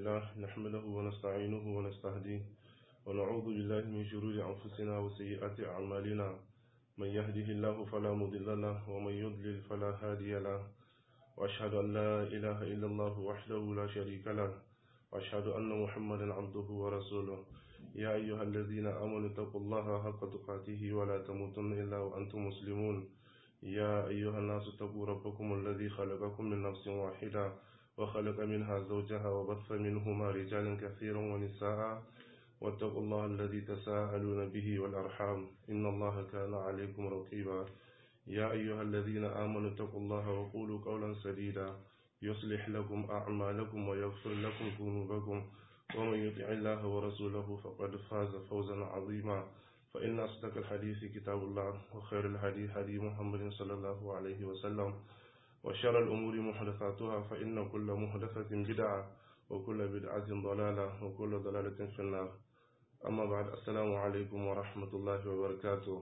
لله نحمده ونستعينه ونستهديه ونعوذ بالله من شرور أنفسنا وسيئات أعمالنا من يهده الله فلا مضل له ومن يضلل فلا هادي له وأشهد أن لا إله إلا الله وحده لا شريك له وأشهد أن محمدا عبده ورسوله يا أيها الذين آمنوا اتقوا الله حق تقاته ولا تموتن إلا وأنتم مسلمون يا أيها الناس اتقوا ربكم الذي خلقكم من نفس واحدة وخلق منها زوجها وبث منهما رجالا كثيرا ونساء واتقوا الله الذي تساءلون به والأرحام إن الله كان عليكم رقيبا يا أيها الذين آمنوا اتقوا الله وقولوا قولا سديدا يصلح لكم أعمالكم ويغفر لكم ذنوبكم ومن يطع الله ورسوله فقد فاز فوزا عظيما فإن أصدق الحديث كتاب الله وخير الهدي هدي محمد صلى الله عليه وسلم وشر الأمور محدثاتها فإن كل محدثة بدعة وكل بدعة ضلالة وكل ضلالة في النار أما بعد السلام عليكم ورحمة الله وبركاته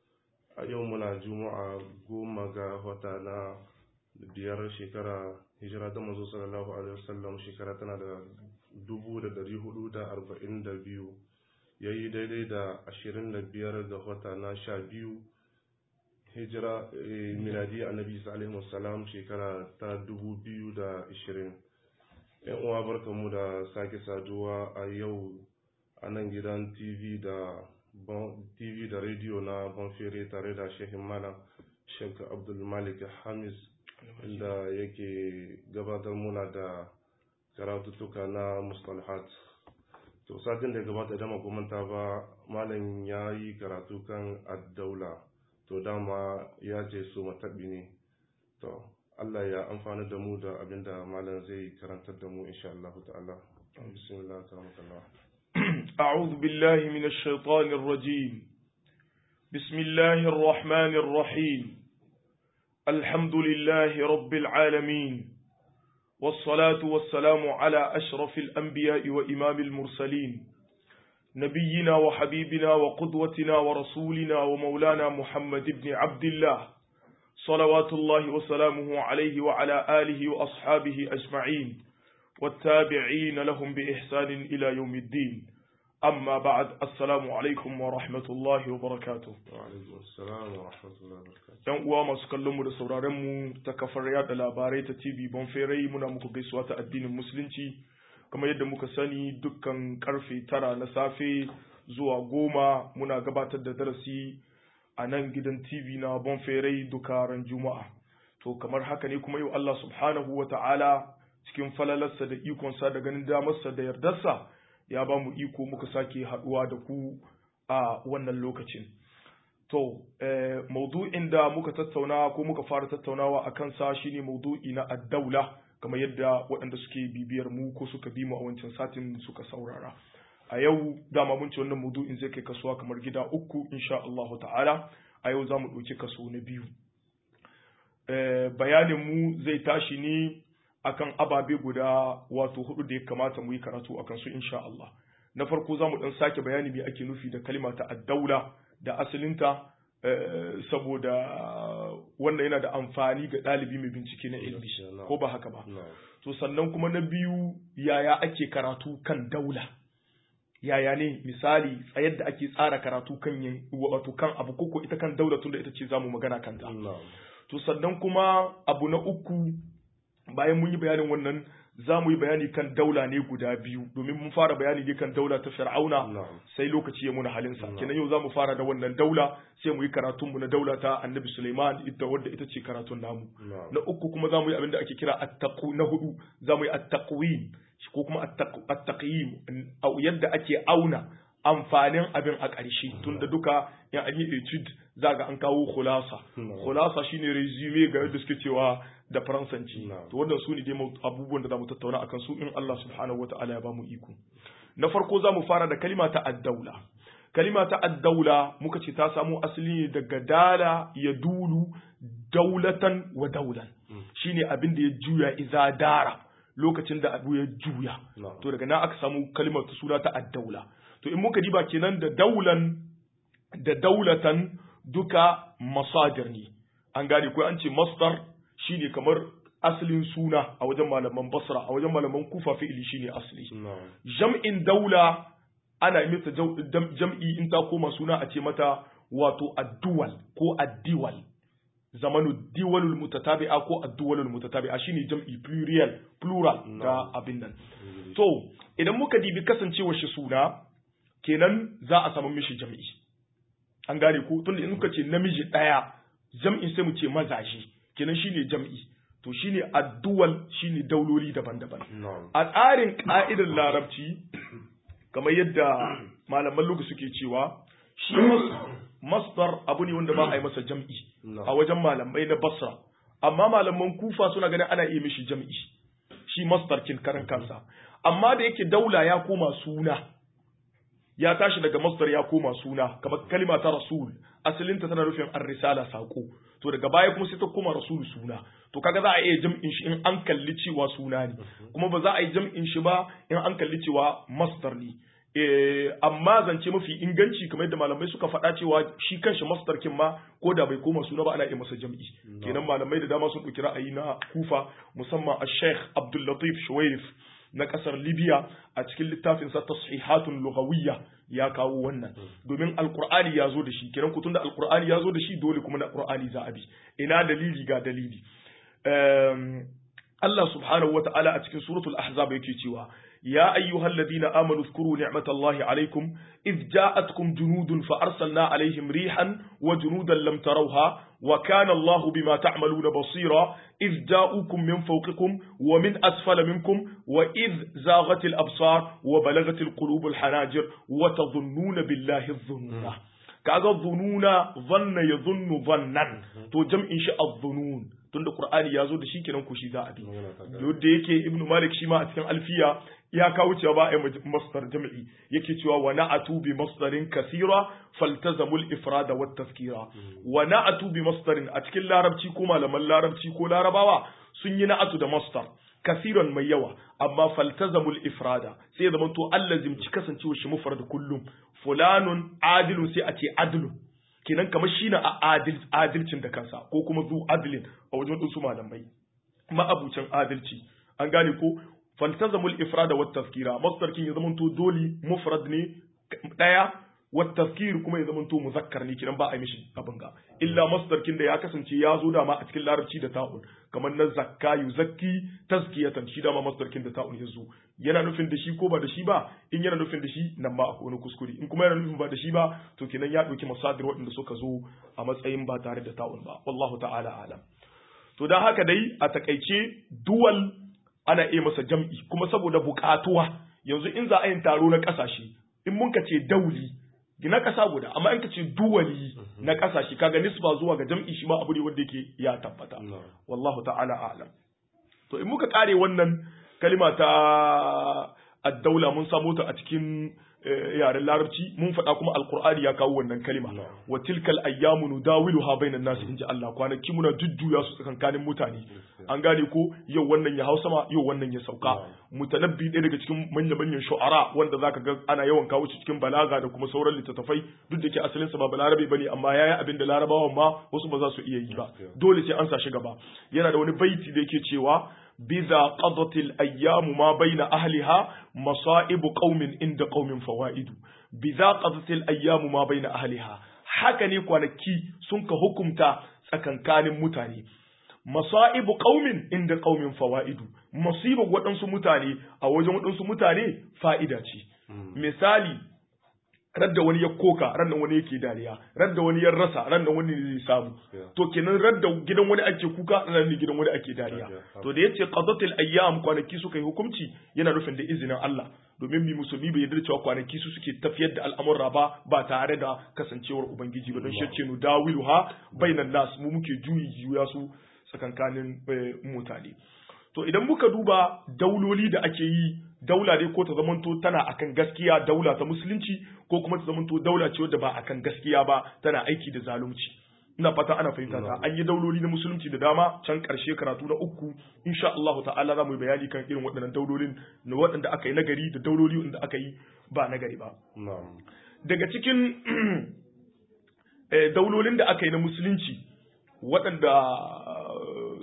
يومنا جمعة قوم وتانا biyar shekara hijira ta manzo sallallahu alaihi wasallam shekara tana da dubu da dari hudu da arba'in da biyu ya yi daidai da ashirin da biyar ga wata na sha biyu hijira miladi annabi isa alaihi wasallam shekara ta dubu biyu da ashirin yan uwa barkanmu da sake saduwa a yau a nan gidan tv da tv da rediyo na bonfere tare da shehin malam sheikh abdul malik hamis inda yake gabatar muna da karatuttuka na mustalahat to satin da gabata idan makomanta ba malam ya yi karatu kan addaula to dama ya ce su mataɓi ne to Allah ya amfani da mu da abinda malam zai karantar da mu insha Allah ta'ala bismillah ta'ala أعوذ بالله من الشيطان الرجيم بسم الله الرحمن الرحيم الحمد لله رب العالمين والصلاة والسلام على أشرف الأنبياء وإمام المرسلين نبينا وحبيبنا وقدوتنا ورسولنا ومولانا محمد بن عبد الله صلوات الله وسلامه عليه وعلى آله وأصحابه أجمعين والتابعين لهم بإحسان إلى يوم الدين أما بعد السلام عليكم ورحمة الله وبركاته وعليكم السلام ورحمة الله وبركاته yan uwa masu kallon mu da sauraron mu ta kafar yada labarai ta TV Bonferai muna muku gaisuwa ta addinin musulunci kamar yadda muka sani dukkan karfe tara na safe zuwa goma muna gabatar da darasi a nan gidan TV na Bonferai duka ran Juma'a to kamar haka ne kuma yau Allah subhanahu wa ta'ala cikin falalarsa da ikonsa da ganin damarsa da yardarsa ya ba mu iko muka sake haduwa da ku a wannan lokacin To, eh, maudu'in da muka tattauna ko muka fara tattaunawa a kansa shine maudu'i na addaula kamar yadda waɗanda suke bibiyar mu ko suka bi mu a wancan satin suka saurara. A yau dama mun ce wannan maudu'in zai kai kasuwa kamar gida uku insha Allah ta'ala a yau za mu ɗauki kaso na biyu. Eh, bayanin mu zai tashi ne akan ababe guda wato hudu da ya kamata mu yi karatu akan su insha Allah. Na farko za mu ɗan sake bayani me ake nufi da kalima ta addaula. da asalinta saboda wannan yana da amfani ga ɗalibi mai bincike na ilmi ko ba haka ba to sannan kuma na biyu yaya ake karatu kan daula yaya ne misali tsayar da ake tsara karatu kan wato kan abu koko ita kan daula tunda ita ce zamu magana kanta to sannan kuma abu na uku bayan mun yi bayanin wannan za mu yi bayani kan daula ne guda biyu domin mun fara bayani ne kan daula ta fir'auna sai lokaci ya muna halinsa kenan yau za mu fara da wannan daula sai mu yi karatun mu na daula ta annabi suleiman ita wadda ita ce karatun namu na uku kuma za mu yi abin da ake kira attaqu na hudu za mu yi attaqwim ko kuma attaqyim yadda ake auna amfanin abin a ƙarshe tunda duka in an yi etude za ga an kawo khulasa khulasa shine resume ga yadda suke cewa da faransanci to wannan su ne dai abubuwan da zamu tattauna akan su in Allah subhanahu wataala ya bamu iko na farko zamu fara da kalima ta addaula kalima ta addaula muka ce ta samo asali ne daga dala ya dulu daulatan wa daulan shine abin da ya juya iza dara lokacin da abu ya juya to daga nan aka samu kalimar ta suna ta addaula to in muka diba kenan da daulan da daulatan duka masadir ne an gane ko an ce masdar shine kamar asalin suna a wajen malaman basra a wajen malaman kufa fi'ili shine asali na'am jam'in daula ana yi mata jau- dam- jam'i in ta koma suna a ce mata wato adduwal ko addiwal zamanu diwalul mutatabi'a ko adduwalul mutatabi'a shine jam'i plurial plural ga abin nan to idan muka dibi kasancewar shi suna kenan za a samu mishi jam'i an gane ko tunda in muka ce namiji daya jam'in sai mu ce mazaje kenan shine jam'i to shine adduwal shine dauloli daban-daban na'am a tsarin ƙa'idar larabci kamar yadda malaman lugu suke cewa shi mas- masdar abu ne wanda ba a yi masa jam'i a wajen malamai na basra amma malaman kufa suna ganin ana iya mishi jam'i shi masdar kin karan kansa amma da yake daula ya koma suna ya tashi daga masdar ya koma suna kamar kalima ta rasul asalinta tana nufin ar-risala sako to daga baya kuma sai ta koma rasul suna to kaga za a iya jam'in shi in an kalli cewa suna ne kuma ba za a yi jam'in shi ba in an kalli cewa masdar ne eh amma zance mafi inganci kamar yadda malamai suka faɗa cewa shi kanshi masdar kin ma ko da bai koma suna ba ana iya masa jam'i kenan malamai da dama sun ɗauki ra'ayi na kufa musamman a sheikh abdul latif shuwairif na kasar Libya a cikin littafinsa tashihatun lughawiyya ya kawo wannan domin alqur'ani ya zo da shi kiran kutun da alqur'ani ya zo da shi dole kuma na qur'ani za a bi ina dalili ga dalili um, Allah subhanahu wa ta'ala a cikin suratul ahzab yake cewa ya ayyuhal ladina amanu zkuru ni'matallahi alaikum idh ja'atkum junudun fa arsalna alaihim rihan wa junudan lam tarawha wa kana Allahu bima ta'maluna basira idh ja'ukum min fawqikum wa min asfala minkum wa idh zaghatil absar wa balagatil qulubul hanajir wa tadhunnuna billahi adh-dhununa kaga dhununa dhanna yadhunnu dhannan to jam'in shi adh-dhunun tunda Qur'ani ya zo da shi kenan ku shi za a bi da yake Ibn Malik shi ma a cikin alfiya ya kawo cewa ba a yi masdar jam'i yake cewa wa na'atu bi masdarin kasira faltazamul ifrada wat tazkira wa na'atu bi masdarin a cikin larabci ko malaman larabci ko larabawa sun yi na'atu da masdar kasiran mai yawa amma faltazamul ifrada sai zaman to allazim ci kasancewa shi mufrad kullum fulanun adilun sai a ce adlun kenan kamar shi na adilcin da kansa ko kuma zu adilin a wajen ɗinsu malamai ma'abucin adalci an gane ko faltazamul ifrada wat tazkira masdarkin ya zamanto doli mufrad ne daya wat tazkir kuma ya zamanto muzakkar ne kiran ba a mishi abin ga illa masdarkin da ya kasance ya zo dama a cikin larabci da ta'un kamar na zakka yuzakki tazkiyatan shi dama masdarkin da ta'un ya zo yana nufin da shi ko ba da shi ba in yana nufin da shi nan ma akwai wani kuskure in kuma yana nufin ba da shi ba to kenan ya ɗauki masadir waɗanda suka zo a matsayin ba tare da ta'un ba wallahu ta'ala alam to dan haka dai a takaice duwal ana iya masa jam'i kuma saboda buƙatuwa yanzu in za a yin taro na ƙasashe in mun ka ce dauli na ƙasa guda amma in ka ce duwali na ƙasashe kaga nisba zuwa ga jam'i shi ma abu ne wanda yake ya tabbata wallahu ta'ala a'lam to in muka kare wannan kalima ta addaula mun samo ta a cikin yaren larabci mun faɗa kuma alkur'ani ya kawo wannan kalima wa tilkal ayyamu nudawiluha bainan nas inji Allah kwanaki muna jujjuya su tsakankanin mutane an gane ko yau wannan ya hau sama yau wannan ya sauka mutanabbi ɗaya daga cikin manyan manyan shu'ara wanda zaka ga ana yawan kawo shi cikin balaga da kuma sauran littattafai duk da ke asalin sa ba balarabe bane amma yayi abin da larabawan ma wasu ba za su iya yi ba dole sai an sa shi gaba yana da wani baiti da yake cewa بذا قضت الأيام ما بين أهلها مصائب قوم عند قوم فوائد بذا قضت الأيام ما بين أهلها haka ne kwanaki sun ka hukumta tsakankanin mutane masa'ibu qaumin inda qaumin fawaidu masibu waɗansu mutane a wajen waɗansu mutane fa'ida ce misali radda wani ya koka rannan wani yake dariya radda wani ya rasa rannan wani zai samu to kenan radda gidan wani ake kuka rannan ne gidan wani ake dariya to da yace qadatul ayyam kwanaki suka yi hukunci yana nufin da izinin Allah domin mi musulmi bai yarda cewa kwanaki su suke tafiyar da al'amura ba ba tare da kasancewar ubangiji ba don shi ce nu dawiluha bainan nas mu muke juyi juya su tsakankanin mutane to idan muka duba dauloli da ake yi daula dai ko ta zamanto tana akan gaskiya daula ta musulunci ko kuma ta zamanto daula ce wadda ba akan gaskiya ba tana aiki da zalunci ina fata ana fahimta ta an yi dauloli na musulunci da dama can karshe karatu na uku insha Allah ta'ala za mu yi bayani kan irin waɗannan daulolin na waɗanda aka yi nagari da dauloli wanda aka yi ba nagari ba daga cikin daulolin da aka yi na musulunci waɗanda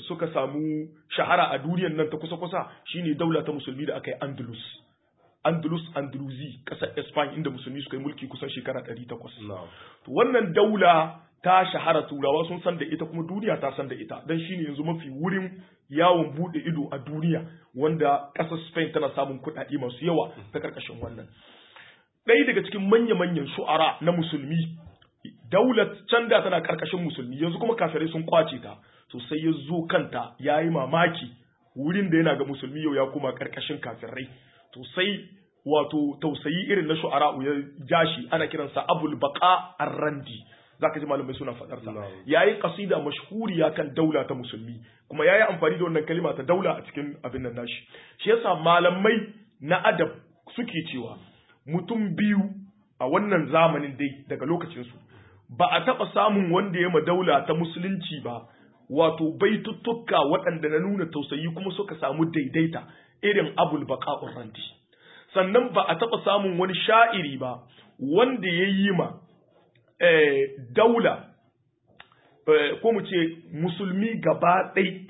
suka samu shahara a duniyar nan ta kusa-kusa shine daula ta musulmi da aka yi Andalus Andalus Andalusi ƙasar Spain inda musulmi suka yi mulki kusan shekara 800 na'am to wannan daula ta shahara turawa sun san da ita kuma duniya ta san da ita dan shine yanzu mafi wurin yawon bude ido a duniya wanda ƙasar Spain tana samun kuɗaɗe masu yawa ta karkashin wannan ɗaya daga cikin manya-manyan shu'ara na musulmi daular can da tana karkashin musulmi yanzu kuma kafirai sun kwace ta to sai ya zo kanta ya yi mamaki wurin da yana ga musulmi yau ya kuma karkashin kafirai to sai wato tausayi irin na shu'ara ya jashi ana kiransa abul baqa ar-randi zaka ji malamai suna fadar sa Na'am. yayi qasida mashhuriya kan daula ta musulmi kuma yayi amfani da wannan kalima ta daula a cikin abin nan nashi shi yasa malamai na adab suke cewa mutum biyu a wannan zamanin dai daga lokacin su ba a taba samun wanda ya ma daula ta musulunci ba wato baituttuka waɗanda na nuna tausayi kuma suka samu daidaita irin abul baqa'ur randi sannan ba a taɓa samun wani sha'iri ba wanda ya yi ma eh, daula eh, ko mu ce musulmi gaba ɗai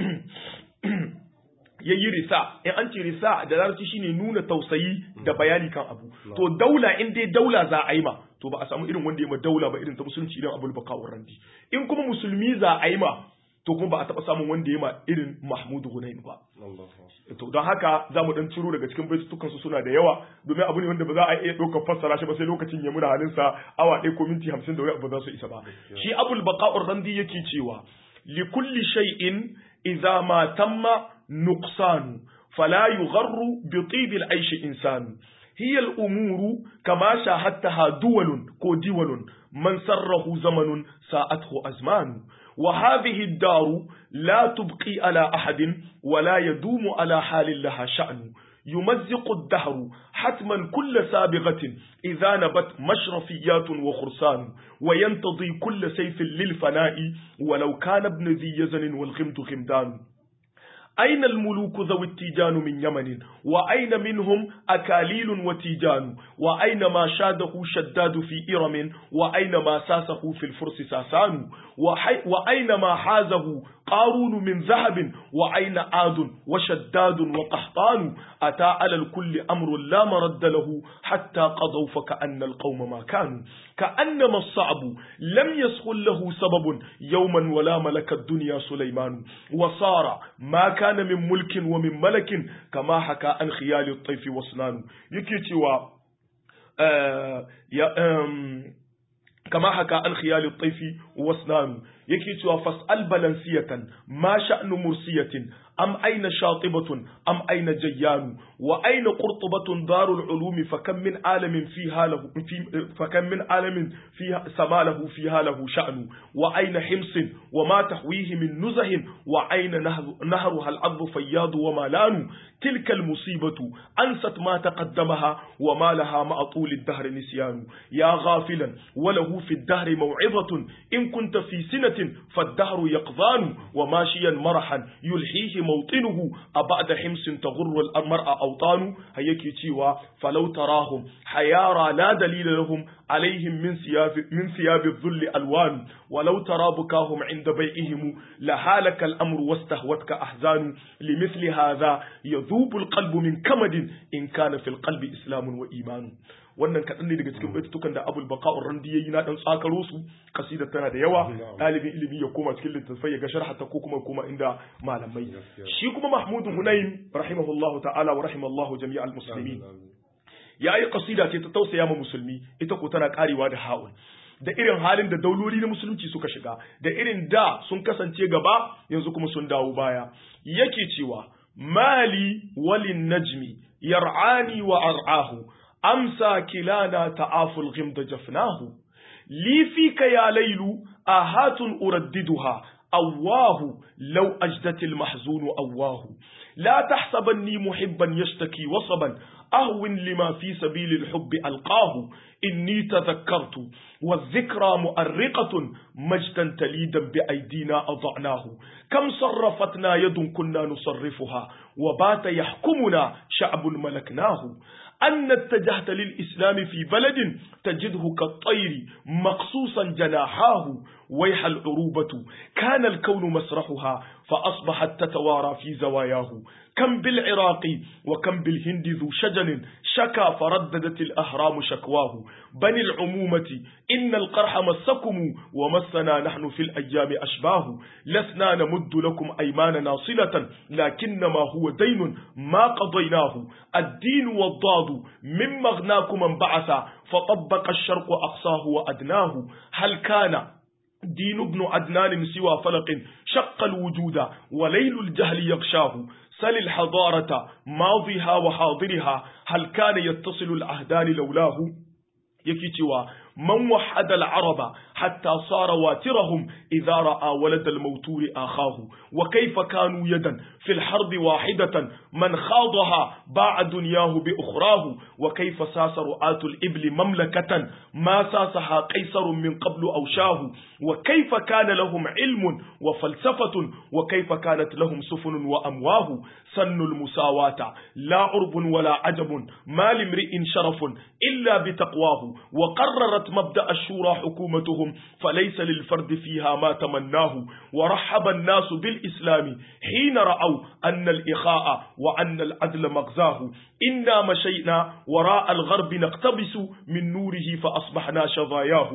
ya yi risa in an ce risa da larabci shine nuna tausayi da bayani kan abu to daula in dai daula za a yi ma to ba a samu irin wanda ya ma daula ba irin ta musulunci irin abul baqa'ur randi in kuma musulmi za a yi ma to kuma ba a taɓa samun wanda ya ma irin mahmudu hunain ba Allahu to don haka za mu dan ciro daga cikin baitutukan su suna da yawa domin abu ne wanda ba za a iya ɗaukar fassara shi ba sai lokacin ya muna halin sa awa ɗaya ko minti hamsin da wani abu ba za su isa ba shi abul baqa'ur randi yake cewa li kulli shay'in idza ma tamma nuqsan fala yugharru bi tib al-aish insan هي الأمور كما شاهدتها دول كو دول من سره زمن ساءته أزمان وهذه الدار لا تبقي على أحد ولا يدوم على حال لها شأن يمزق الدهر حتما كل سابغة إذا نبت مشرفيات وخرسان وينتضي كل سيف للفناء ولو كان ابن ذي يزن والغمد غمدان أين الملوك ذوي التيجان من يمن وأين منهم أكاليل وتيجان وأين ما شاده شداد في إرم وأين ما ساسه في الفرس ساسان وحي وأين ما حازه قارون من ذهب وأين عاد وشداد وقحطان أتى على الكل أمر لا مرد له حتى قضوا فكأن القوم ما كانوا كأنما الصعب لم يسخل له سبب يوما ولا ملك الدنيا سليمان وصار ما كان من ملك ومن ملك كما حكى عن خيال الطيف وصنان يكي آه يا آم كما حكى عن خيال الطيف وصنان yake cewa fas'al balansiyatan ma sha'nu mursiyatin am aina shatibatun am aina jayyanu wa aina qurtubatun darul ulumi fakam min alamin fiha lahu fi fakam min alamin fiha samalahu fiha lahu sha'nu wa aina himsin wa ma tahwihi min nuzahin wa aina nahruha al-'adbu fayyadu wa malanu tilka al-musibatu ansat ma taqaddamaha wa ma laha ma atul ad-dahr nisyanu ya ghafilan wa lahu fi ad-dahr maw'izatun in kunta fi sinatin فالدهر يقظان وماشيا مرحا يلحيه موطنه أبعد حمص تغر المرأة أوطان هيكي تيوا فلو تراهم حيارى لا دليل لهم عليهم من ثياب من ثياب الذل ألوان ولو ترى بكاهم عند بيئهم لهالك الأمر واستهوتك أحزان لمثل هذا يذوب القلب من كمد إن كان في القلب إسلام وإيمان wannan kaɗan ne daga cikin baitutukan da abul baka'ur randi yayi na dan tsakaro su kasidar tana da yawa ɗalibin ilimi ya koma cikin littattafai ya ga sharhata ko kuma koma inda malamai shi kuma mahmud hunayn rahimahullahu ta'ala wa rahimallahu jami'al muslimin yayi kasida ce ta tausaya ma musulmi ita ko tana karewa da ha'ul da irin halin da dauloli na musulunci suka shiga da irin da sun kasance gaba yanzu kuma sun dawo baya yake cewa mali walin najmi yar'ani wa ar'ahu أمسى كلانا تعاف الغمد جفناه لي فيك يا ليل آهات أرددها أواه لو أجدت المحزون أواه لا تحسبني محبا يشتكي وصبا أهون لما في سبيل الحب ألقاه إني تذكرت والذكرى مؤرقة مجدا تليدا بأيدينا أضعناه كم صرفتنا يد كنا نصرفها وبات يحكمنا شعب ملكناه أن اتجهت للإسلام في بلد تجده كالطير مقصوصا جناحاه ويح العروبة كان الكون مسرحها فأصبحت تتوارى في زواياه كم بالعراق وكم بالهند ذو شجن شكا فرددت الأهرام شكواه بني العمومة إن القرح مسكم ومسنا نحن في الأيام أشباه لسنا نمد لكم أيماننا صلة لكنما هو دين ما قضيناه الدين والضاد من مغناكم انبعث فطبق الشرق أقصاه وأدناه هل كان دين ابن عدنان سوى فلق شق الوجود وليل الجهل يغشاه سل الحضارة ماضيها وحاضرها هل كان يتصل العهدان لولاه يكتوى من وحد العرب حتى صار واترهم إذا رأى ولد الموتور آخاه وكيف كانوا يدا في الحرب واحدة من خاضها باع دنياه بأخراه وكيف ساس رعاة الإبل مملكة ما ساسها قيصر من قبل أوشاه وكيف كان لهم علم وفلسفة وكيف كانت لهم سفن وأمواه سن المساواة لا عرب ولا عجب ما لامرئ شرف إلا بتقواه وقررت مبدأ الشورى حكومتهم فليس للفرد فيها ما تمناه ورحب الناس بالإسلام حين رأوا أن الإخاء وأن العدل مغزاه إنا مشينا وراء الغرب نقتبس من نوره فأصبحنا شظاياه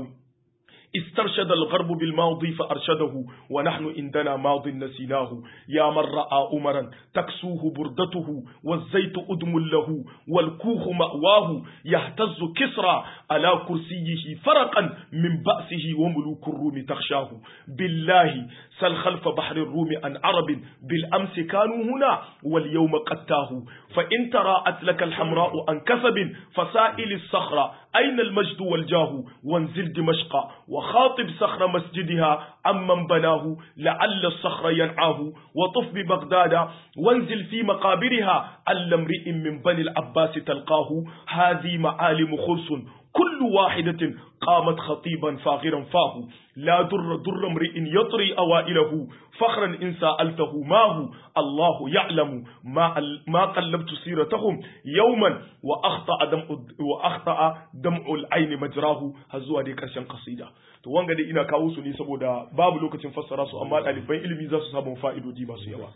استرشد الغرب بالماضي فأرشده ونحن عندنا ماض نسيناه يا من رأى أمرا تكسوه بردته والزيت أدم له والكوخ مأواه يهتز كسرى على كرسيه فرقا من بأسه وملوك الروم تخشاه بالله سل خلف بحر الروم عن عرب بالأمس كانوا هنا واليوم قد تاهوا فإن تراءت لك الحمراء عن كسب فسائل الصخرة أين المجد والجاه وانزل دمشق وخاطب صخر مسجدها عمن بناه لعل الصخر ينعاه وطف ببغداد وانزل في مقابرها أل امرئ من بني العباس تلقاه هذه معالم خرس كل واحدة قامت خطيبا فاغرا فاه لا در در امرئ يطري أوائله فخرا إن سألته ما هو الله يعلم ما ما قلبت سيرتهم يوما وأخطأ دمع وأخطأ دمع العين مجراه هزوا دي كرشن قصيدة to wanga dai ina kawo su ne saboda babu lokacin fassara su amma ɗaliban ilimi za su samu fa'idodi masu yawa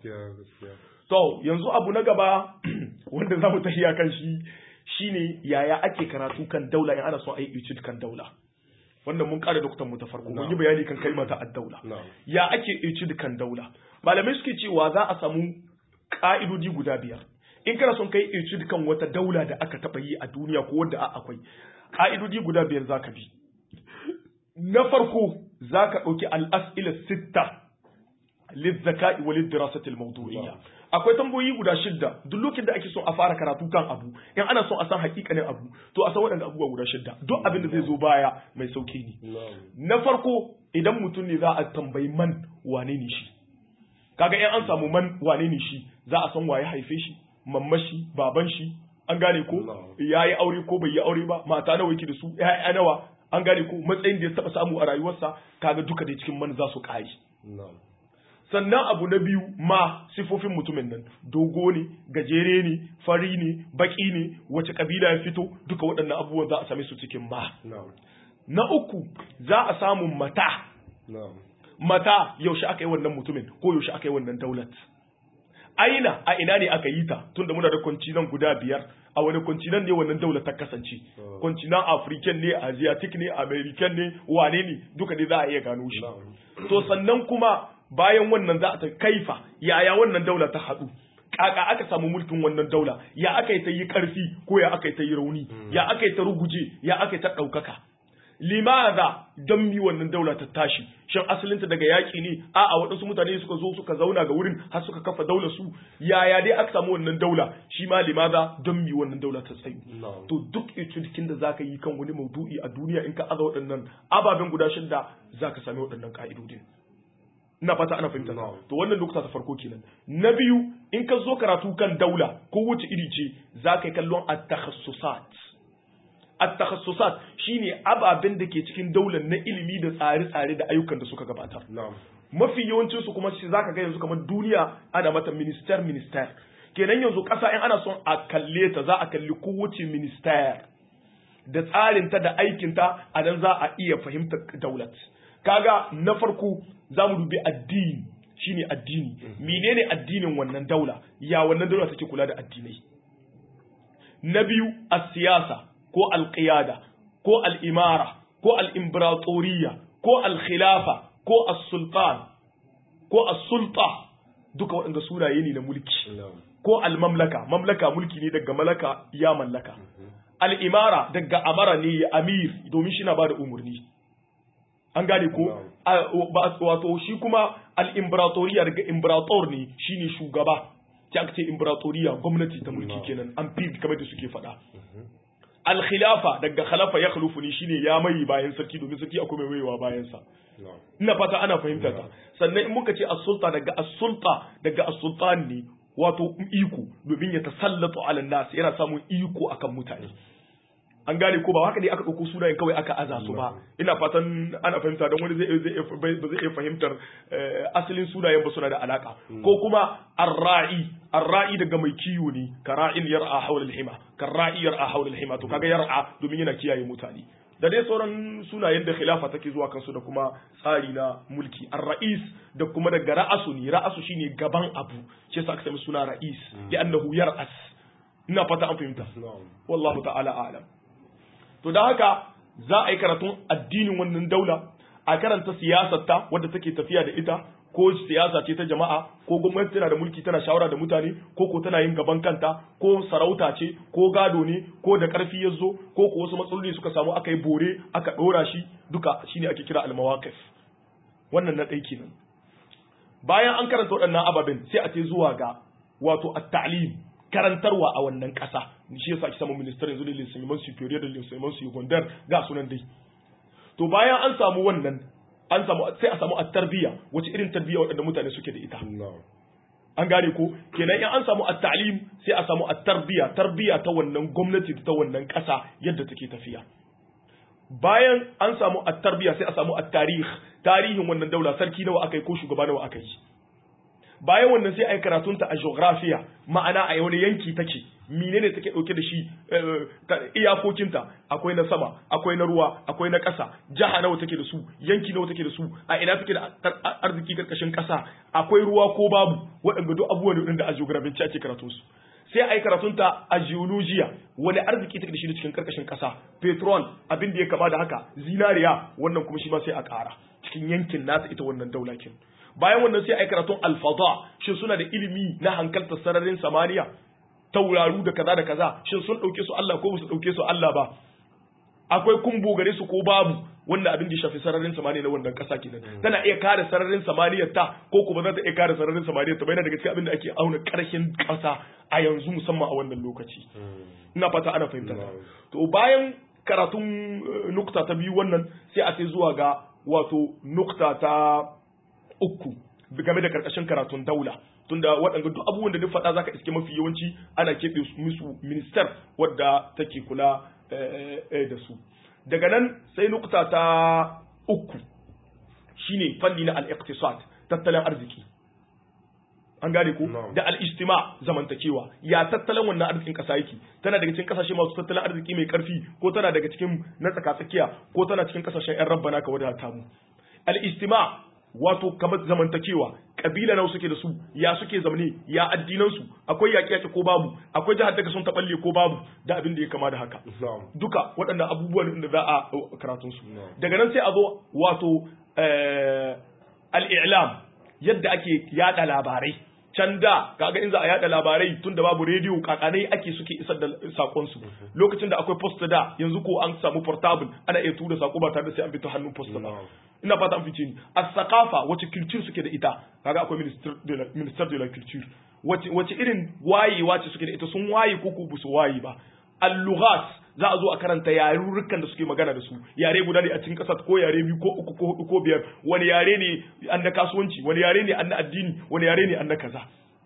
to yanzu abu na gaba wanda za mu tafiya kan shi shine yaya ake karatu kan daula in ana son a yi kan daula wannan mun kare dokutan mu ta farko mun yi bayani kan kalmar ta ad-daula ya ake icid kan daula malamai suke cewa za a samu ka'idodi guda biyar in kana son kai icid kan wata daula da aka taba yi a duniya ko wanda akwai ka'idodi guda biyar zaka bi na farko zaka dauki al-as'ila sitta للذكاء وللدراسة الموضوعية akwai tambayoyi guda shidda duk lokacin da ake son a fara karatu kan abu in ana son a san hakikanin abu to a san waɗanda abubuwa guda shidda duk abin da zai zo baya mai sauki ne na farko idan mutum ne za a tambayi man wane ne shi kaga in an samu man wane ne shi za a san waye haife shi mamma shi baban shi an gane ko ya yi aure ko bai yi aure ba mata nawa yake da su ya'ya nawa an gane ko matsayin da ya taba samu a rayuwarsa kaga duka da cikin man za su kare sannan abu na biyu ma sifofin mutumin nan dogo ne gajere ne fari ne baki ne wace kabila ya fito duka waɗannan abubuwan za a same su cikin ma na uku za a samu mata mata yaushe aka yi wannan mutumin ko yaushe aka yi wannan daulat aina a ina ne aka yi ta tunda muna da kwancinan guda biyar a wani kwancinan ne wannan daular ta kasance kwancinan african ne asiatic ne american ne wane ne duka ne za a iya gano shi to sannan kuma bayan wannan za a ta kaifa yaya wannan daula ta haɗu kaka aka samu mulkin wannan daula ya aka yi ta yi ƙarfi ko ya aka yi ta yi rauni ya aka yi ta ruguje ya aka yi ta ɗaukaka limaza don mi wannan daula ta tashi shin asalinta daga yaƙi ne a a waɗansu mutane suka zo suka zauna ga wurin har suka kafa daula su yaya dai aka samu wannan daula shi ma limaza don mi wannan daula ta tsayu to duk cikin da zaka yi kan wani maudu'i a duniya in ka aza waɗannan ababen guda shida zaka sami waɗannan ka'idodin ina fata ana fahimta to wannan lokuta ta farko kenan na biyu in ka zo karatu kan daula ko wuce iri ce za ka yi kallon at-takhassusat at-takhassusat shine ababen da ke cikin daular na ilimi da tsare-tsare da ayyukan da suka gabatar mafi yawancin su kuma shi zaka ga yanzu kamar duniya ana mata minister minister kenan yanzu ƙasa in ana son a kalle ta za a kalli kowace minister da tsarinta da aikinta a nan za a iya fahimtar daulat kaga na farko za mu dubi addini shine addini menene addinin wannan daula ya wannan daula take kula da addinai na biyu as-siyasa ko al-qiyada ko al-imara ko al-imperatoriya ko al-khilafa ko as-sultan ko as-sulta duka waɗanda sunaye ne na mulki ko al-mamlaka mamlaka mulki ne daga malaka ya mallaka al-imara daga amara ne ya amir domin shi na bada umarni an gane ko wato shi kuma al-imperatoriya daga imperator ne shine shugaba ta aka ce imperatoriya gwamnati ta mulki kenan an fi kamar da suke faɗa al-khilafa daga khalafa ya khulufu ne shine ya mai bayan sarki domin sarki akwai mai maiwa bayan sa ina fata ana fahimta ta sannan in muka ce as-sulta daga as-sulta daga as-sultan ne wato iko domin ya tasallatu ala nas yana samun iko akan mutane an gane ko ba haka ne aka ɗauko sunayen kawai aka aza su ba ina fatan ana fahimta don wani zai ba zai iya fahimtar asalin sunayen ba suna da alaka ko kuma arra'i arra'i daga mai kiwo ne ka ra'in yar'a hawla al-hima ka ra'i yar'a hawla al-hima to kaga yar'a domin yana kiyaye mutane da dai sauran sunayen da khilafa take zuwa kansu da kuma tsari na mulki ar-ra'is da kuma daga ra'asu ne ra'asu shine gaban abu shi yasa aka sami suna ra'is ya annahu yar'as ina fata an fahimta wallahu ta'ala a'lam to da haka za a yi karatun addinin wannan daula a karanta siyasarta wadda take tafiya da ita ko siyasa ce ta jama'a ko gwamnati tana da mulki tana shawara da mutane ko ko tana yin gaban kanta ko sarauta ce ko gado ne ko da karfi ya zo ko ko wasu matsaloli suka samu aka yi bore aka ɗora shi duka shine ake kira almawaqif wannan na ɗai kenan bayan an karanta waɗannan ababen sai a ce zuwa ga wato at-ta'lim karantarwa a wannan ƙasa shi yasa ake samu minister yanzu da lissaman superior da lissaman secondary ga sunan dai to bayan an samu wannan an samu sai a samu at-tarbiya wace irin tarbiya waɗanda mutane suke da ita an gane ko kenan in an samu at-ta'lim sai a samu at-tarbiya tarbiya ta wannan gwamnati ta wannan ƙasa yadda take tafiya bayan an samu at-tarbiya sai a samu at-tarikh tarihin wannan daula sarki nawa aka yi ko shugaba nawa aka yi bayan wannan sai a yi karatunta a geografiya ma'ana a wani yanki take menene take dauke da shi iyakokinta akwai na sama akwai na ruwa akwai na ƙasa jaha nawa take da su yanki nawa take da su a ina take da arziki karkashin ƙasa akwai ruwa ko babu waɗanda duk abubuwan da a geography ake karatun su sai a yi karatunta a geologiya wani arziki take da shi cikin karkashin ƙasa petrol abin da ya kama da haka zinariya wannan kuma shi ma sai a ƙara cikin yankin nata ita wannan daulakin bayan wannan sai a yi karatun alfada shin suna da ilimi na hankaltar sararin samaniya tauraru da kaza da kaza shin sun ɗauke su Allah ko ba su ɗauke su Allah ba akwai kumbo gare su ko babu wannan abin da ya shafi sararin samaniya na wannan ƙasa kenan tana iya kare sararin samaniyar ta ko kuma za ta iya kare sararin samaniyar ta bayan daga cikin abin da ake auna ƙarshen ƙasa a yanzu musamman a wannan lokaci ina fata ana fahimta to bayan karatun nukta ta biyu wannan sai a sai zuwa ga wato nukta ta uku game da karkashin karatun daula tunda waɗanda duk abubuwan da duk faɗa zaka iske mafi yawanci ana keɓe musu minister wadda take kula da su daga nan sai nukta ta uku shine fanni na al-iqtisad tattalin arziki an gane ko da al-ijtima zamantakewa ya tattalin wannan arzikin kasa yake tana daga cikin kasashe masu tattalin arziki mai karfi ko tana daga cikin na tsakatsakiya ko tana cikin kasashen yan rabbana ka wadata mu al-ijtima wato kamar zamantakewa kabila nawa suke da su ya suke zamane ya addinansu akwai yaƙi yaƙi ko babu akwai jihar daga sun taɓalle ko babu da abin da ya kama da haka duka waɗannan abubuwan da za a karatun su daga nan sai a zo wato al-i'lam yadda ake yada labarai can da kaga in za a yada labarai tun da babu rediyo kakanai ake suke isar da sakon su lokacin da akwai posta da yanzu ko an samu portable ana iya tura sako ba tare da sai an bi ta hannun posta ba ina fata an fice ni as-saqafa wace culture suke da ita kaga akwai minister de la minister de la culture wace wace irin wayewa ce suke da ita sun waye ko ko su waye ba al-lughat za a zo a karanta yarurrukan da suke magana da su yare guda ne a cikin kasar ko yare biyu ko uku ko hudu ko biyar wani yare ne an na kasuwanci wani yare ne an na addini wani yare ne an na kaza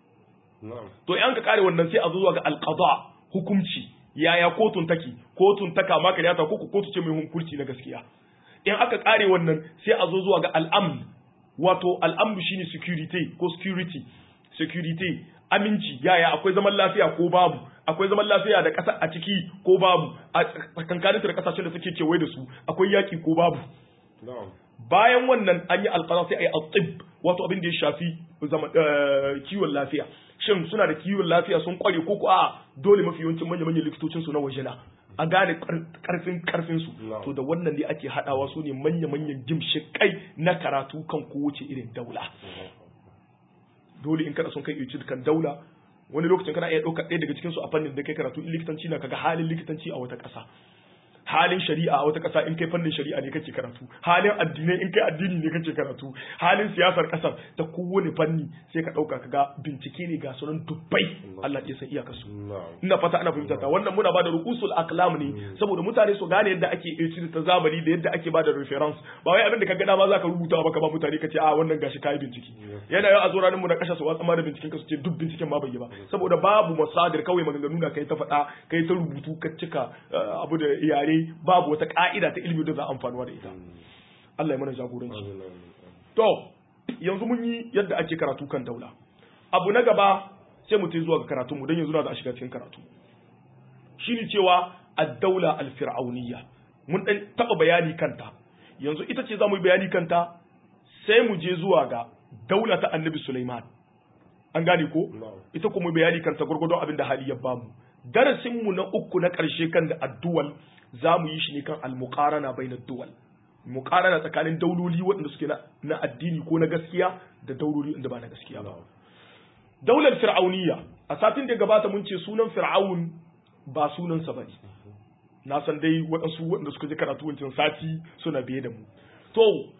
to in ka kare wannan sai a zo zuwa ga alqada hukunci yaya kotun take kotun ta kama karyata ko kotu ce mai hukunci na gaskiya in aka kare wannan sai a zo zuwa ga al'amn wato al'amn shine security ko security security aminci yaya akwai zaman lafiya ko babu akwai zaman lafiya da ƙasa a ciki ko babu a tsakankanin da ƙasashen da suke kewaye da su akwai yaƙi ko babu na'am bayan wannan an yi alƙara sai a yi al wato abin da ya shafi zaman kiwon lafiya shin suna da kiwon lafiya sun kware ko ko a dole mafi yawancin manya-manyan likitocin su na waje na a gane karfin karfin su Na'am. to da wannan ne ake hadawa su ne manya-manyan gimshikai na karatu kan kowace irin daula dole in kana son kai iya kan daula wani lokacin kana iya ɗaukar ɗaya daga cikin su a fannin da kai karatu in likitanci na kaga halin likitanci a wata ƙasa halin shari'a a wata ƙasa in kai fannin shari'a ne kake karatu halin addinai in kai addini ne kake karatu halin siyasar ƙasar ta kowane fanni sai ka ɗauka kaga bincike ne ga sunan dubbai Allah ya san iyakar su na'am ina fata ana fahimta ta wannan muna bada rukusul aklam ne saboda mutane su gane yadda ake etude ta zamani da yadda ake bada reference ba wai abin da ka ga dama zaka rubuta ba ka ba mutane ka ce a wannan gashi kai bincike yana yau a zo ranar mu na kasha su watsa ma da binciken ka su ce duk binciken ma bai yi ba saboda babu masadir kawai maganganu na kai ta faɗa kai ta rubutu ka cika eh, abu da yare babu wata ka'ida ta ilimi da za a amfanuwa da ita Allah ya mana jagoranci amin amin To, yanzu mun yi yadda ake karatu kan daula. Abu na gaba sai mu tai zuwa ga karatunmu don yanzu na za a shiga cikin karatu. Shi ne cewa ad-daula al-fir'auniyya. Mun dan taba bayani kanta. Yanzu ita ce za mu yi bayani kanta sai mu je zuwa ga daula ta Annabi Sulaiman. An gane ko? Na'am. Ita kuma bayani kanta gurgurdon abin da hali ya bamu. Darasinmu na uku na ƙarshe kan da addu'al za mu yi shi ne kan al-muqarana bainad duwal. mukarana tsakanin dauloli waɗanda suke na- na addini ko na gaskiya da dauloli inda ba na gaskiya ba daular fir'auniya a satin da ya gabata mun ce sunan fir'aun ba sunansa ba ne na san dai waɗansu waɗanda suka je karatu wancan sati suna biye da mu to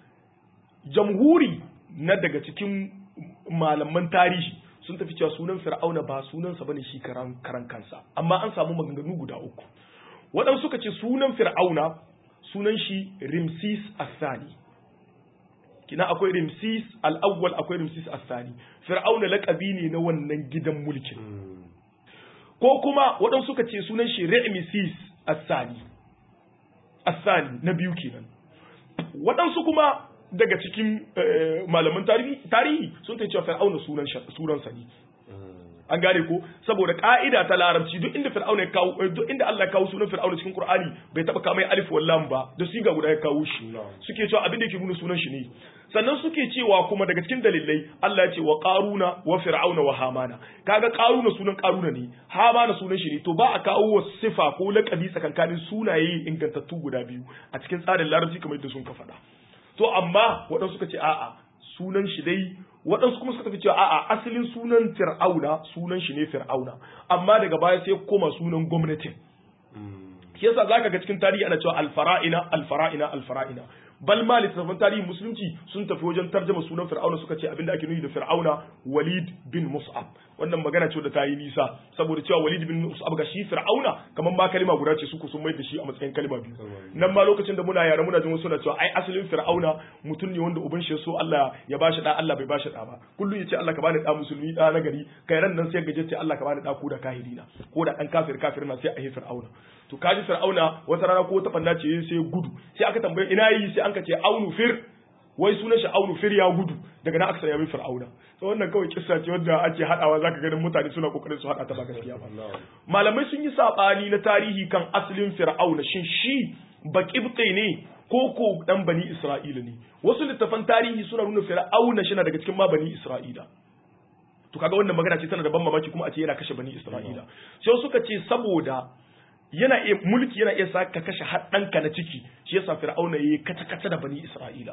jamhuri na daga cikin malaman tarihi sun tafi cewa sunan fir'auna ba sunansa bane shi karan karan kansa amma an samu maganganu guda uku waɗansu suka ce sunan fir'auna sunan shi rimsis asani kina akwai rimsis al-awwal akwai rimsis asani fir'auna laƙabi ne na wannan gidan mulkin ko kuma waɗansu suka ce sunan shi Re'misis Asani Asani na biyu kenan waɗansu kuma daga cikin eh, malaman tarihi tarihi sun ta cewa Fir'auna sunan sha- sunansa ne an gane ko saboda ka'ida ta larabci duk inda fir'auna ya kawo eh, duk inda Allah ya kawo sunan fir'auna cikin Qur'ani bai taba kama alif wal lam ba da siga guda ya kawo shi Na'am. suke cewa abin da yake nuna sunan shi ne sannan suke cewa kuma daga cikin dalilai Allah ya ce wa qaruna wa fir'auna wa hamana kaga qaruna sunan qaruna ne hamana sunan shi ne to ba a kawo wa sifa ko laqabi tsakankanin sunaye ingantattu guda biyu a cikin tsarin larabci kamar yadda sun ka faɗa to amma waɗansu suka ce a'a sunan shi dai waɗansu kuma suka tafi cewa a'a asalin sunan fir'auna sunan shi ne fir'auna amma daga baya sai ya koma sunan gwamnatin shi yasa zaka ga cikin tarihi ana cewa alfara'ina alfara'ina alfara'ina bal ma littattafan tarihin musulunci sun tafi wajen tarjama sunan fir'auna suka ce abinda ake nufi da fir'auna walid bin mus'ab wannan magana ce da ta yi nisa saboda cewa walid bin mus'ab ga shi fir'auna kamar ma kalima guda ce suku sun mai da shi a matsayin kalima biyu nan ma lokacin da muna yara muna jin wasu na cewa ai asalin fir'auna mutum ne wanda uban shi ya so Allah ya bashi da Allah bai bashi da ba kullum yace Allah ka bani da musulmi da na gari kai ran nan sai gaje ce Allah ka bani da ko da kahirina ko da dan kafir kafir na sai a yi fir'auna to kaji fir'auna wata rana ko ta fanna ce sai gudu sai aka tambaye ina yi sai an ka ce aunu fir wai sunan shi aunu fir ya gudu daga nan aka sanya min fir'auna to wannan kawai kissa ce wanda ake hadawa zaka ganin mutane suna kokarin su hada ta ba gaskiya ba malamai sun yi sabani na tarihi kan asalin fir'auna shin shi baqibti ne ko ko dan bani isra'ila ne wasu littafan tarihi suna nuna fir'auna shi na daga cikin ma bani isra'ila to kaga wannan magana ce tana da ban mamaki kuma a ce yana kashe bani isra'ila sai suka ce saboda yana iya mulki yana iya sa ka kashe haɗanka na ciki shi yasa fir'auna yayi kata kata da bani isra'ila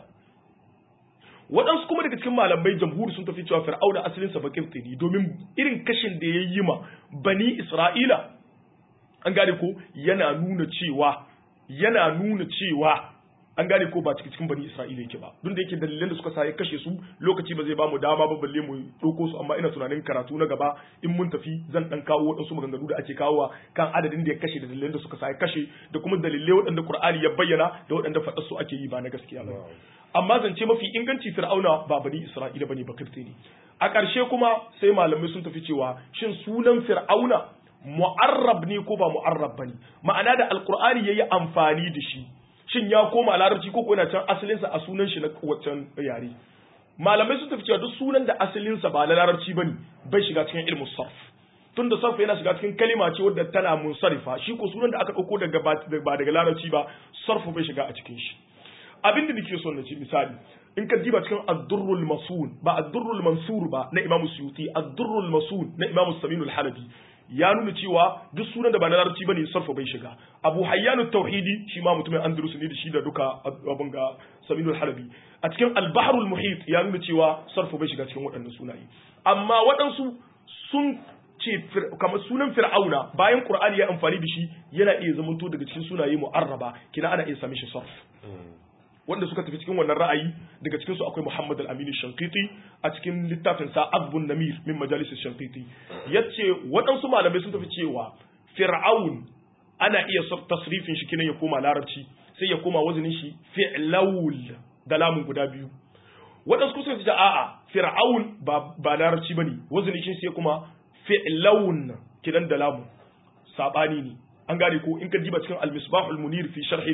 waɗansu kuma daga cikin malamai jamhuri sun tafi cewa fir'auna asalin sa bakin ne domin irin kashin da ya yi ma bani isra'ila an gane ko yana nuna cewa yana nuna cewa an gane ko ba cikin cikin bani isra'ila yake ba duk da yake dalilan da suka sa ya kashe su lokaci ba zai ba mu dama ba balle mu ɗauko su amma ina tunanin karatu na gaba in mun tafi zan dan kawo waɗansu maganganu da ake kawowa kan adadin da ya kashe da dalilan da suka sa ya kashe da kuma dalilai waɗanda qur'ani ya bayyana da waɗanda faɗar su ake yi ba na gaskiya ba amma zance mafi inganci fir'auna ba bani isra'ila bane ba kirti ne a ƙarshe kuma sai malamai sun tafi cewa shin sunan fir'auna mu'arrab ne ko ba mu'arrab bane ma'ana da alqur'ani yayi amfani da shi shin ya koma larabci ko yana can asalinsa a sunan shi na waccan yare malamai sun tafi cewa duk sunan da asalinsa ba na larabci bane bai shiga cikin ilmu sarf tun da sarf yana shiga cikin kalima ce wadda tana munsarifa shi ko sunan da aka dauko daga ba daga larabci ba sarf bai shiga a cikin shi abin da nake so na ci misali in ka diba cikin ad-durrul masun ba ad-durrul mansur ba na imamu suyuti ad-durrul masun na imamu saminul halabi ya nuna cewa duk sunan da ba na larabci bane sarfa bai shiga abu hayyanu tauhidi shi ma mutumin andalus ne da shi da duka abin ga saminul halabi a cikin al-bahrul muhit ya nuna cewa sarfa bai shiga cikin waɗannan sunaye amma waɗansu sun ce kamar sunan fir'auna bayan qur'ani ya amfani da shi yana iya zamanto daga cikin sunaye mu'arraba kina ana iya sami shi sarf wanda suka tafi cikin wannan ra'ayi daga cikin su akwai Muhammad al-Amin Shankiti a cikin littafin sa Azbun Namir min Majalis Shankiti yace waɗansu malamai sun tafi cewa Fir'aun ana iya tasrifin shi kinan ya koma larabci sai ya koma wazanin shi fi'laul da lamun guda biyu waɗansu kusa ce a'a Fir'aun ba ba larabci bane wazanin shi sai kuma fi'laun kinan da lamun sabani ne an gane ko in ka diba cikin al-misbah al-munir fi sharh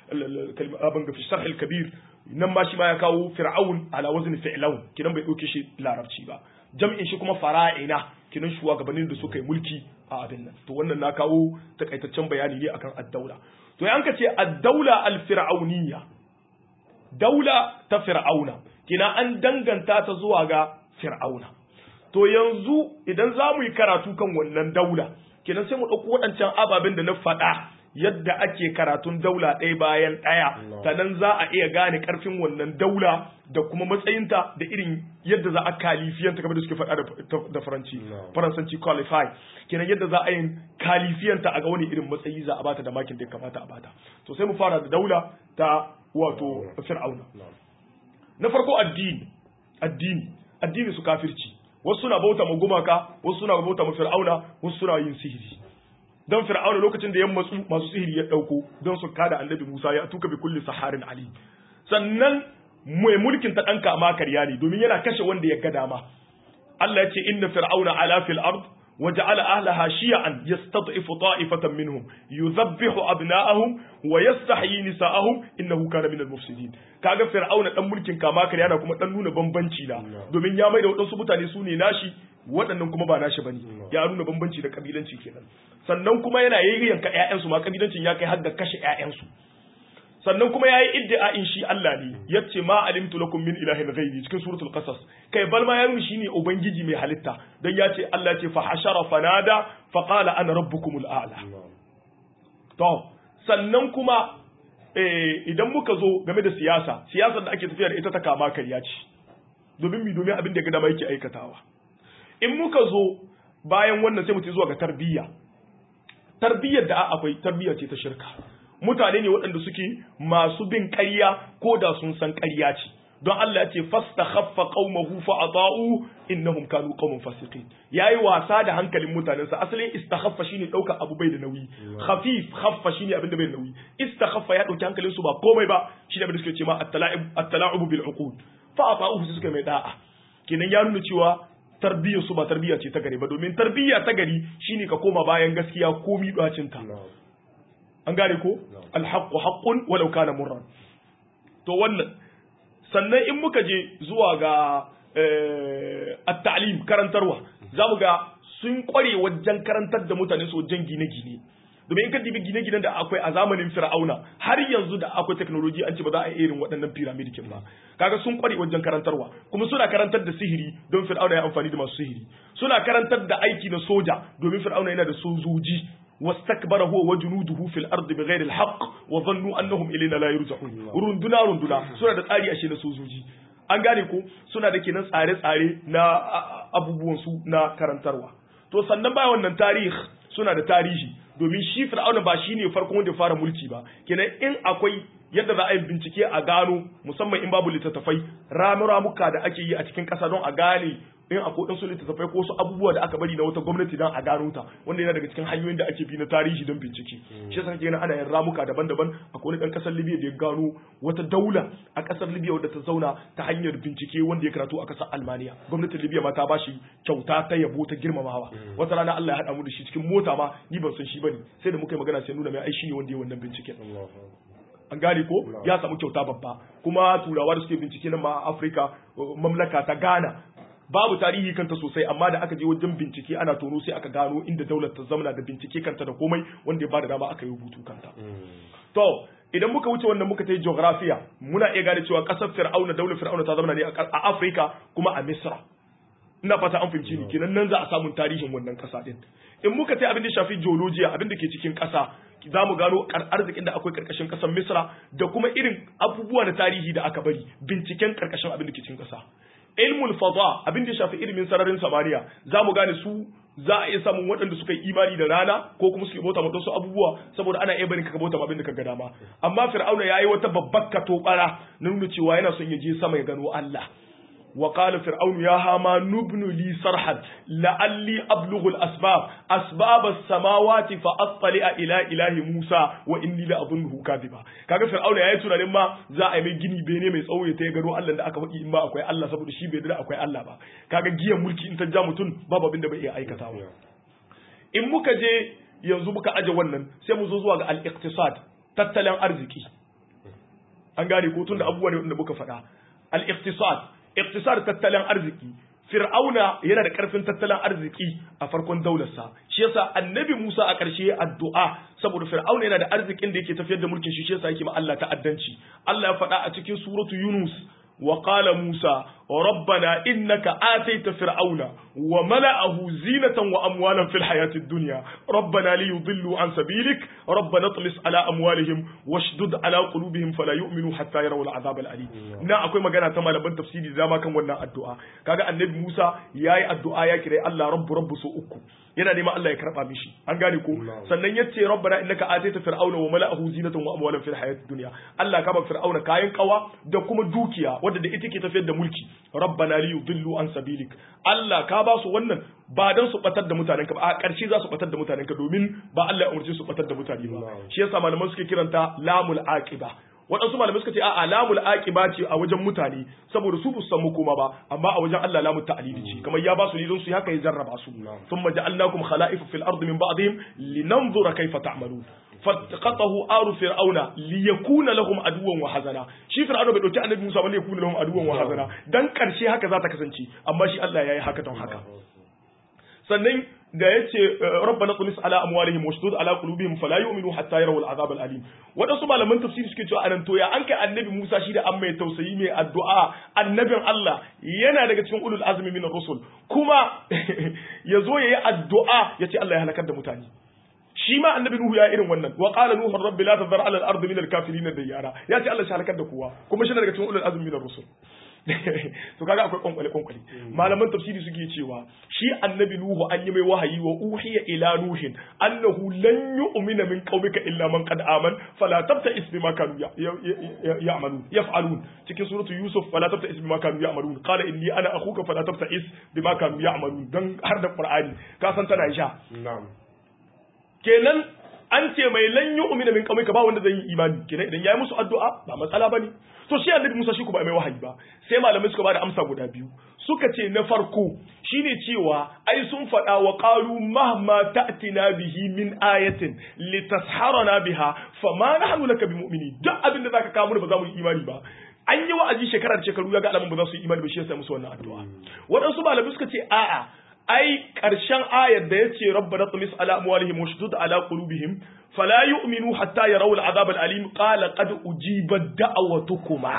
al fi sharh al-kabir nan ma shi ma ya kawo fir'aun ala wazn fi'laun kidan bai dauke shi larabci ba jam'in shi kuma fara'ina kidan shugabannin da suka yi mulki a abin nan to wannan na kawo takaitaccen bayani ne akan ad-daula to yan ka ce ad-daula al-fir'auniyya daula ta fir'auna kina an danganta ta zuwa ga fir'auna to yanzu idan za mu yi karatu kan wannan daula kenan sai mu ɗauko waɗancan ababen da na faɗa yadda ake karatun daula ɗaya bayan ɗaya ta nan za a iya gane ƙarfin wannan daula da kuma matsayinta da irin yadda za a kalifiyanta kamar da suke faɗa da faranci faransanci qualify kenan yadda za a yi kalifiyanta a ga wani irin matsayi za a bata da makin da ya kamata a bata to sai mu fara da daula ta wato fir'auna na farko addini addini addini su kafirci wasu suna bauta ma gumaka wasu suna bauta ma fir'auna wasu suna yin sihiri don fir'auna lokacin da ya matsu masu sihiri ya dauko don su kada annabi Musa ya tuka bi kulli saharin ali sannan mai mulkin ta danka ma karya ne domin yana kashe wanda ya ga dama Allah ya ce inna fir'auna ala fil ard وجعل أهلها شيعا يستضعف طائفة منهم يذبح أبناءهم ويستحيي نساءهم إنه كان من المفسدين kaga fir'auna dan mulkin kama kare yana kuma dan nuna bambanci da domin ya mai da wadansu mutane su ne nashi waɗannan kuma ba nashi bane ya nuna bambanci da kabilanci kenan sannan kuma yana yayyanka ƴaƴansu ma kabilancin ya kai har da kashe ƴaƴansu sannan kuma yayi iddia'in shi Allah ne yace ma alimtu lakum min ilahin ghairi cikin suratul qasas kai bal ma yayi shine ubangiji mai halitta dan yace Allah ce fa hashara fanada fa qala ana rabbukumul a'la to sannan kuma idan muka zo game da siyasa siyasar da ake tafiya da ita ta kama karya ce domin mi domin abin da ga dama yake aikatawa in muka zo bayan wannan sai mu zuwa ga tarbiyya tarbiyyar da akwai tarbiyya ce ta shirka mutane ne waɗanda suke masu bin ƙarya ko da sun san ƙarya ce don Allah ya ce fastakhaffa qaumahu fa ata'u innahum kanu qauman fasiqin yayi wasa da hankalin mutanensa asalin istakhaffa shine dauka abu bai da nauyi khafif khaffa shine abin da bai da nauyi istakhaffa ya dauki hankalin su ba komai ba shine abin da suke ce ma at-tala'ib at-tala'ub bil uqud fa ata'uhu su suka mai da'a kenan ya nuna cewa tarbiyyar su ba tarbiyya ce ta gari ba domin tarbiyya ta gari shine ka koma bayan gaskiya ko mi dacin ta an gane ko alhaqqu haqqun walau kana murran to wannan sannan in muka je zuwa ga at-ta'lim karantarwa zamu ga sun kware wajen karantar da mutane su wajen gine-gine domin in ka dibi gine-ginen da akwai a zamanin fir'auna har yanzu da akwai technology an ce ba za a irin waɗannan pyramid kin ba kaga sun kware wajen karantarwa kuma suna karantar da sihiri don fir'auna ya amfani da masu sihiri suna karantar da aiki na soja domin fir'auna yana da sojoji واستكبر هو وجنوده في الارض بغير الحق وظنوا انهم الينا لا يرجعون runduna runduna suna da tsari ashe na sojoji an gane ko suna da kenan tsare-tsare na abubuwan su na karantarwa to sannan bayan wannan tarihi suna da tarihi domin shi fir'auna ba shine farkon wanda ya fara mulki ba kenan in akwai yadda za a yi bincike a gano musamman in babu littattafai ramu-ramuka da ake yi a cikin ƙasa don a gane in akwai ɗansu littattafai ko wasu abubuwa da aka bari na wata gwamnati don a gano ta wanda yana daga cikin hanyoyin da ake bi na tarihi don bincike shi yasa kake ana yin ramuka daban-daban akwai wani ɗan ƙasar Libya da ya gano wata daula a ƙasar Libya wadda ta zauna ta hanyar bincike wanda ya karatu a ƙasar Almaniya gwamnatin Libya ma ta bashi kyauta ta yabo ta girmamawa wata rana Allah ya haɗa mu da shi cikin mota ma ni ban san shi bane sai da muka yi magana sai nuna mai ai shi ne wanda ya wannan binciken an gane ko ya samu kyauta babba kuma turawa da suke bincike nan ma a Afirka mamlaka ta Ghana babu tarihi kanta sosai amma da aka je wajen bincike ana tono sai aka gano inda daular ta zamana da bincike kanta da komai wanda ya bada dama aka yi rubutu kanta to idan muka wuce wannan muka ta yi geographiya muna iya gane cewa kasar fir'auna daular fir'auna ta zamana ne a Afirka kuma a Misra ina fata an fahimci ni kenan nan za a samu tarihin wannan kasa din in muka ta abin da shafi geologiya abin da ke cikin kasa za mu gano arzikin da akwai karkashin kasar Misra da kuma irin abubuwa na tarihi da aka bari binciken karkashin abin da ke cikin kasa ilmul fada abin da shafi ilimin sararin samaniya za mu gane su za a iya samun waɗanda suka yi imani da rana ko kuma suke bauta mata su abubuwa saboda ana iya barin ka bauta abin da ka ga dama amma fir'auna ya yi wata babbar katobara na nuna cewa yana son ya je sama ya gano Allah وقال فرعون يا هامان ابن لي صرحا لعلي أبلغ الأسباب أسباب السماوات فأطلع إلى إله موسى وإني لأظنه كاذبا kaga fir'auna yayi tunanin ma za a yi mai gini bene mai tsawo ya ta gano Allah da aka faɗi in ba akwai Allah saboda shi bai da akwai Allah ba kaga giyan mulki in ta ja mutum babu abin da bai iya aikatawa in muka je yanzu muka aje wannan sai mu zo zuwa ga al-iqtisad tattalin arziki an gane ko tun da abubuwa ne wanda muka faɗa al-iqtisad iktisar tattalin arziki fir'auna yana da karfin tattalin arziki a farkon daularsa shi yasa annabi Musa a ƙarshe addu'a saboda fir'auna yana da arzikin da yake tafiyar da mulkin shi shi yasa yake ma Allah ta'addanci Allah ya faɗa a cikin suratu Yunus wa qala Musa rabbana innaka ataita fir'auna wa mala'ahu zinatan wa amwalan fil hayatid dunya rabbana liyudillu an sabilik rabbana tlis ala amwalihim washdud ala qulubihim fala yu'minu hatta yarawu al'azab al'alim na akwai magana ta malaman tafsiri zama kan wannan addu'a kaga annabi Musa yayi addu'a ya kire Allah rabbu rabbu so uku yana neman Allah ya karba mishi an gane ko sannan yace rabbana innaka ataita fir'auna wa mala'ahu zinatan wa amwalan fil hayatid dunya Allah ka ba fir'auna kayan kawa da kuma dukiya wadda da ita ke tafiyar da mulki rabbana li yudillu an sabilik Allah ka ba su wannan ba dan su batar da mutanen ka ba a ƙarshe za su batar da mutanen ka domin ba Allah ya umarce su batar da mutane ba shi yasa malaman suke kiranta lamul aqiba waɗansu malamai suka ce a lamul aqiba ce a wajen mutane saboda su san koma ba amma a wajen Allah lamul ta'lili ce kamar ya ba su ne don su haka ya jarraba su thumma ja'alnakum khala'ifa fil ardi min ba'dihim linanzura kayfa ta'malun fatqatahu aru fir'auna liyakuna lahum aduwan wa hazana shi fir'auna bai dauki annabi Musa ba liyakuna lahum aduwan wa hazana dan karshe haka za ta kasance amma shi Allah yayi haka don haka sannan da ya ce rabbana tumis ala amwalihim washdud ala qulubihim fala yu'minu hatta yarawul azab al alim wadansu malaman tafsiri suke cewa anan to ya an kai annabi Musa shi da an mai tausayi mai addu'a annabin Allah yana daga cikin ulul azmi min rusul kuma yazo yayi addu'a yace Allah ya halakar da mutane shi ma annabi Nuhu ya irin wannan wa qala nuhu rabbi la tadhar ala al ardi min al kafirin dayyara yace Allah shi halakar da kowa kuma shi daga cikin ulul azmi min rusul to kaga akwai kwankwale kwankwale malaman tafsiri suke cewa shi annabi nuhu an yi mai wahayi wa uhiya ila nuhin annahu lan yu'mina min qaumika illa man qad aman fala tabta'is bima kanu ya'malun yaf'alun cikin suratu yusuf fala tabta'is bima kanu ya'malun qala inni ana akhuka fala tabta'is bima kanu ya'malun dan har da qur'ani ka san tana sha na'am kenan an ce mai lan yu'mina min qaumika ba wanda zai yi imani kenan idan yayi musu addu'a ba matsala bane to shi annabi Musa shi ku ba mai wahayi ba sai malamai suka bada amsa guda biyu suka ce na farko shine cewa ai sun faɗa wa qalu mahma ta'tina bihi min ayatin litasharana biha fama nahnu laka bimu'mini duk abin da zaka kawo mu ba za mu yi imani ba an yi wa'azi shekara da shekaru ya ga alamun ba za su yi imani ba shi yasa musu wannan addu'a waɗansu malamai suka ce a'a ai ƙarshen ayar da ya ce rabbana tumis ala amwalihim washdud ala qulubihim fala yu'minu hatta yarawu al'azab al'alim qala qad ujibat da'awatukuma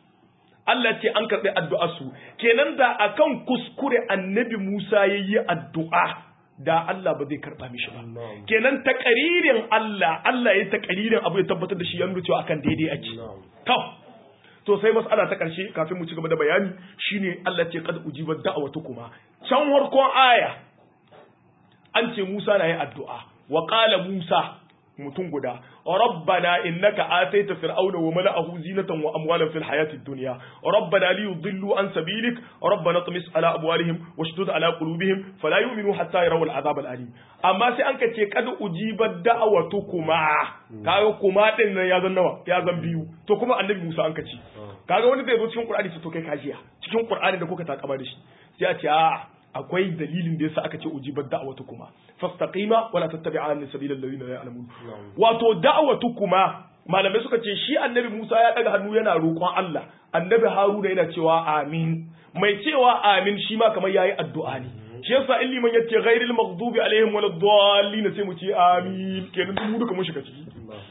Allah ce an karɓi addu'ar su kenan da akan kuskure annabi Musa yayi addu'a da Allah ba zai karɓa mishi ba kenan takaririn Allah Allah ya takaririn abu ya tabbatar da shi ya nuna cewa akan daidai ake to to sai mas'ala ta ƙarshe kafin mu ci gaba da bayani shine Allah ce qad ujibat da'awatukuma can warkon aya an ce Musa na yi addu'a wa qala Musa mutum guda rabbana innaka ataita fir'auna wa mala'ahu zinatan wa amwalan fil hayati dunya rabbana li yudillu an sabilik rabbana tumis ala amwalihim washdud ala qulubihim fala yu'minu hatta yarawul azab al alim amma sai an kace kad ujibat da'awatukuma kaga kuma din nan ya zan nawa ya zan biyu to kuma annabi Musa an kace kaga wani zai zo cikin Qur'ani to kai kajiya cikin Qur'ani da kuka takama da shi sai a ce a akwai dalilin da yasa aka ce ujibar da'awatu kuma fastaqima wala tattabi'an sabilal ladina la ya'lamun wato da'awatu kuma malamai suka ce shi annabi Musa ya daga hannu yana roƙon Allah annabi Haruna yana cewa amin mai cewa amin shi ma kamar yayi addu'a ne shi yasa in liman yace ghairil maghdubi alaihim waladdallin sai mu ce amin kenan mu duka mun shiga ciki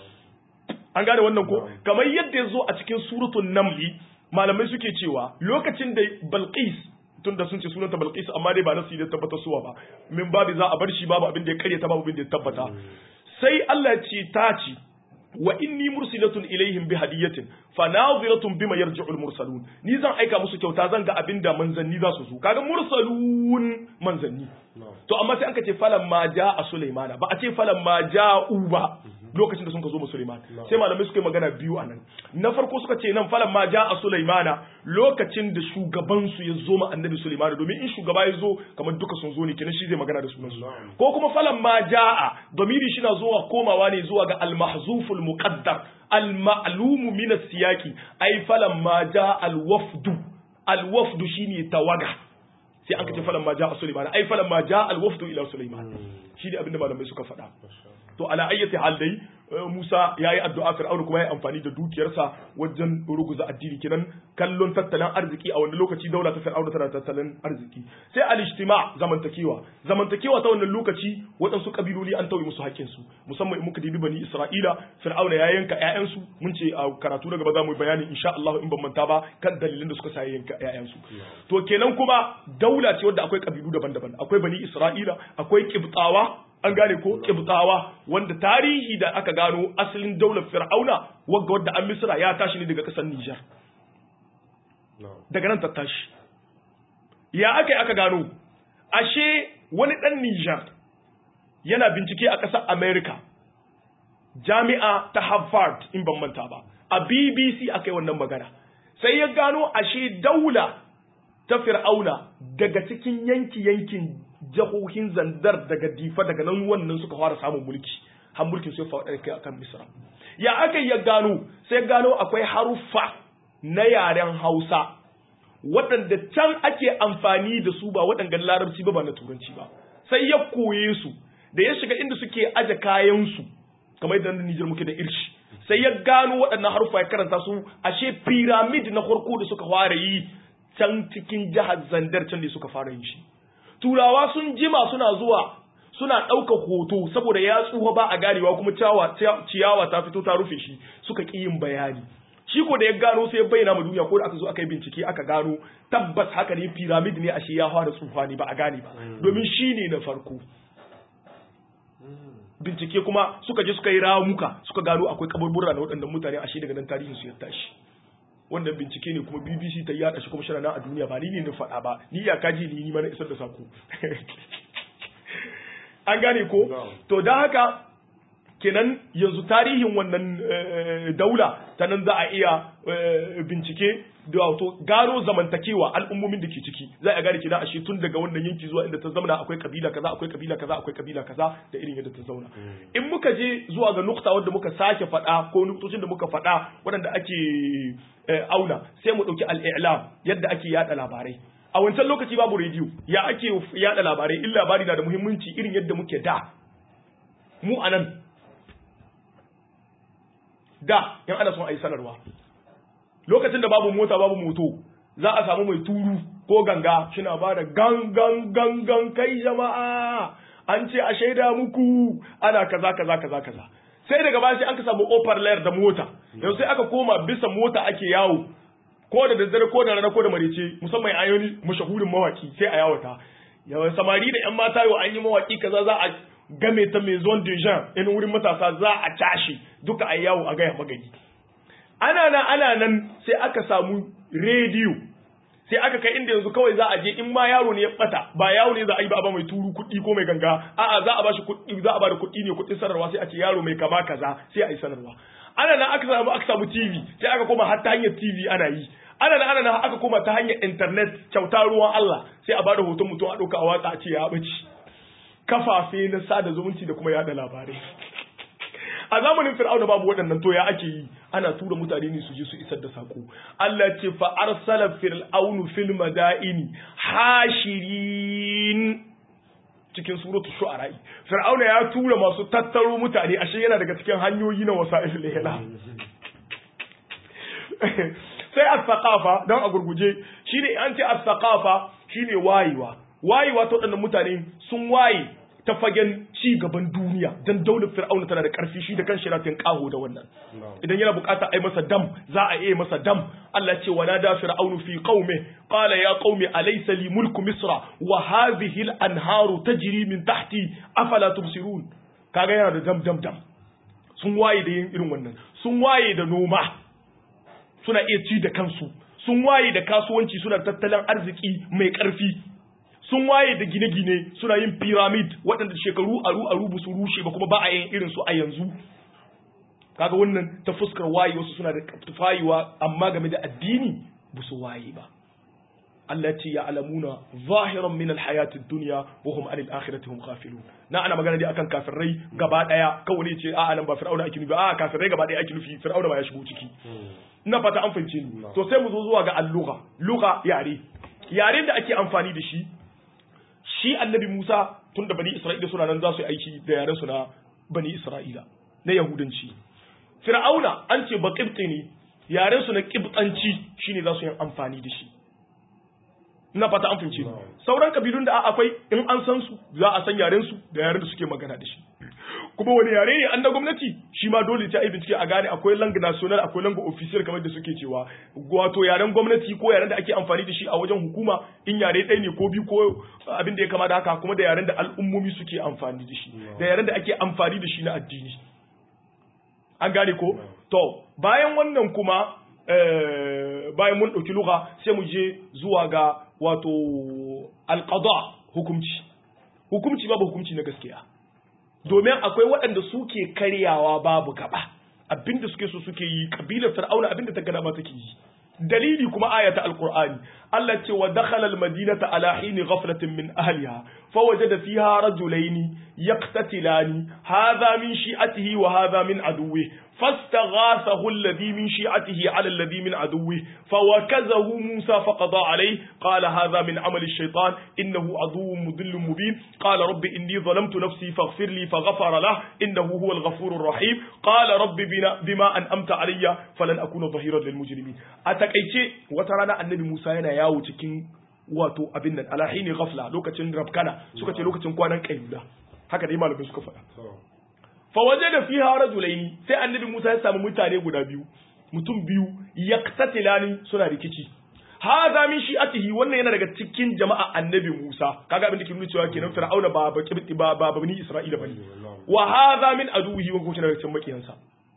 an gane wannan ko kamar yadda ya zo a cikin suratul namli malamai suke cewa lokacin da Balqis tunda sun ce sunanta Balqis amma dai ba nasu da tabbata suwa ba min babu za a bar shi babu abin da ya karyata babu abin da ya tabbata sai Allah ce ta ci wa inni mursilatun ilaihim bi hadiyatin fa naziratun bima yarji'ul mursalun ni zan aika musu kyauta zan ga abinda manzanni za su zo kaga mursalun manzanni to amma sai aka ce falan ma a sulaimana ba a ce falan ma ja'u ba lokacin da sun ka zo Sulaiman sai malamai suka yi magana biyu anan na farko suka ce nan falan ma a Sulaimana lokacin da shugaban su ya zo ma annabi Sulaiman domin in shugaba ya zo kamar duka sun zo ne kenan shi zai magana da sunan su ko kuma falan ma ja'a domiri shi na zuwa komawa ne zuwa ga al-mahzuful muqaddar al-ma'lumu min as-siyaqi ay falan ma ja'a al-wafdu al-wafdu shine tawaga sai an kace falan ma ja'a Sulaiman ay falan ma ja'a al-wafdu ila Sulaiman shi ne abinda malamai suka faɗa to ala ayyati hal dai Musa yayi addu'a Fir'aun kuma yayi amfani da dukiyarsa wajen ruguza addini kenan kallon tattalin arziki a wani lokaci daula ta Fir'aun tana tattalin arziki sai al-ijtima zamantakewa zamantakewa ta wannan lokaci waɗansu kabiloli an tauye musu haƙƙin su musamman in muka dibi bani Isra'ila Fir'aun ya yanka ƴaƴan su mun ce a karatu na gaba za mu yi bayani insha Allah in ban manta ba kan dalilin da suka sa yanka ƴaƴan su to kenan kuma daula ce wadda akwai kabilu daban-daban akwai bani Isra'ila akwai Qibtawa an gane ko kibtawa wanda tarihi da aka gano asalin daular fir'auna wagga wadda an misra ya tashi ne daga kasar Nijar daga nan ta tashi ya aka yi aka gano ashe wani dan Nijar yana bincike a ƙasar America jami'a ta Harvard in ban manta ba a BBC aka yi wannan magana sai ya gano ashe daula ta fir'auna daga cikin yanki yankin jahohin zandar daga difa daga nan wannan suka fara samun mulki har mulkin sai faɗa kai akan misra ya aka ya gano sai gano akwai haruffa na yaren hausa waɗanda can ake amfani da su ba waɗanda larabci ba ba na turanci ba sai ya koye su da ya shiga inda suke aje kayansu kamar yadda na Nijar muke da irshi sai ya gano waɗannan haruffa ya karanta su ashe pyramid na farko da suka fara yi can cikin jihar zandar can da suka fara yin shi turawa sun jima suna zuwa suna ɗauka hoto saboda ya tsuha ba a ganewa kuma ciyawa ta fito ta rufe shi suka ƙi yin bayani shi ko da ya gano sai ya bayyana ma duniya ko da aka zo aka yi bincike aka gano tabbas haka ne pyramid ne ashe ya fara tsufa ne ba a gane ba domin shi ne na farko bincike kuma suka je suka yi ramuka suka gano akwai kaburbura na waɗannan mutane ashe daga nan tarihin su ya tashi wannan bincike ne kuma BBC ta yada shi kuma shi a duniya ba ni ne na faɗa ba ni ya kaji ni ni mana isar da sako an gane ko to don haka kenan yanzu tarihin wannan daula ta nan za a iya bincike da wato gano zamantakewa al'ummomin da ke ciki za a gane kina ashe tun daga wannan yanki zuwa inda ta zauna akwai kabila kaza akwai kabila kaza akwai kabila kaza da irin yadda ta zauna in muka je zuwa ga nukta wanda muka sake faɗa ko nuktocin da muka faɗa waɗanda ake auna sai mu ɗauki al'ilam yadda ake yada labarai a wancan lokaci babu rediyo ya ake yada labarai in labari na da muhimmanci irin yadda muke da mu anan da in ana son a yi sanarwa lokacin da babu mota babu moto za a samu mai turu ko ganga shina ba da gangan gangan kai jama'a an ce a shaida muku ana kaza kaza kaza kaza sai daga baya sai an ka samu ofar layar da mota yanzu sai aka koma bisa mota ake yawo ko da daddare ko da rana ko da marice musamman ayoni mashahurin mawaki sai a yawata yawan samari da yan mata yau an yi mawaki kaza za a game ta maison de gens in wurin matasa za a tashi duka a yawo a gaya magani ana nan ana nan sai aka samu rediyo sai aka kai inda yanzu kawai za a je in ma yaro ne ya bata ba yawo ne za a yi ba ba mai turu kuɗi ko mai ganga a'a za a ba shi kuɗi za a ba da kuɗi ne kuɗin sanarwa sai a ce yaro mai kama kaza sai a yi sanarwa ana nan aka samu aka samu TV sai aka koma har ta hanyar TV ana yi ana nan ana nan aka koma ta hanyar internet kyauta ruwan Allah sai a ba da hoton mutum a ɗauka a watsa a ce ya ɓaci kafafe na sada zumunci da kuma yada labarai a zamanin fir'auna babu waɗannan to ya ake yi ana tura mutane ne su je su isar da sako Allah ce fa arsala fir'aunu fil madaini hashirin cikin suratu shu'ara fir'auna ya tura masu tattaro mutane ashe yana daga cikin hanyoyi na wasa'il ihla sai as-saqafa dan a gurguje shine an ce as-saqafa shine wayewa wayewa ta waɗannan mutane sun waye ta fagen ci gaban duniya dan daular fir'auna tana da ƙarfi shi da kan shiratin ƙaho da wannan idan yana bukata ai masa dam za a iya masa dam Allah ce wala da fir'aunu fi qaumi qala ya qaumi alaysa li mulku misra wa hadhihi al-anharu tajri min tahti afala tubsirun kaga yana da dam dam dam sun waye da yin irin wannan sun waye da noma suna iya ci da kansu sun waye da kasuwanci suna tattalin arziki mai ƙarfi sun waye da gine-gine suna yin pyramid waɗanda shekaru aru aru su rushe ba kuma ba a yin irin su a yanzu kaga wannan ta fuskar waye wasu suna da tufayiwa amma game da addini ba su waye ba Allah ce ya alamuna zahiran min alhayati dunya wa hum anil akhirati hum ghafilun na ana magana dai akan kafirai gaba daya kawai ne ce a nan ba fir'auna ake nufi a kafirai gaba daya ake nufi fir'auna ba ya shigo ciki ina fata an fahimce ni to sai mu zo zuwa ga al-lugha lugha yare yaren da ake amfani da shi shi annabi Musa tun da bani Isra'ila suna nan za su yi aiki da yaren su na bani Isra'ila na Yahudanci Fir'auna an ce ba qibti ne yaren su na qibtanci shine za su yi amfani da shi ina fata an fahimce sauran kabilun da akwai in an san su za a san yaren su da yaren da suke magana da shi kuma wani yare ne an na gwamnati shi ma dole ta yi bincike a gane akwai lang national akwai lang official kamar da suke cewa wato yaren gwamnati ko yaren da ake amfani da shi a wajen hukuma in yare ɗaya ne ko biyu ko abin da ya kama da haka kuma da yaren da al'ummomi suke amfani da shi da yaren da ake amfani da shi na addini an gane ko to bayan wannan kuma bayan mun ɗauki lugha sai mu je zuwa ga wato alqada hukumci hukumci babu hukumci na gaskiya domin akwai waɗanda suke karyawa babu gaba abinda suke so suke yi kabilar fir'auna abinda ta gada ma take yi dalili kuma ayata alqur'ani Allah ce wa dakhala almadinata ala hini ghaflatin min ahliha fawajada fiha rajulaini yaqtatilani hadha min shi'atihi wa hadha min aduwwihi فاستغاثه الذي من شيعته على الذي من عدوه فوكزه موسى فقضى عليه قال هذا من عمل الشيطان إنه عدو مضل مبين قال رب إني ظلمت نفسي فاغفر لي فغفر له إنه هو الغفور الرحيم قال رب بنا بما أنأمت علي فلن أكون ظهيرا للمجرمين أتكيتي وترانا النبي موسى yana yawo cikin wato abin nan alahini ghafla lokacin rabkana suka ce lokacin kwanan kayyuda haka dai malamai suka faɗa fawaje da fi hara julaini sai annabi Musa ya samu mutane guda biyu mutum biyu yaktatilani suna rikici hadha min shi'atihi wannan yana daga cikin jama'a annabi Musa kaga abin da ke nuna cewa kenan fir'auna ba baki ba ba bani Isra'ila bane wa hadha min aduhi wa kuma daga cikin makiyansa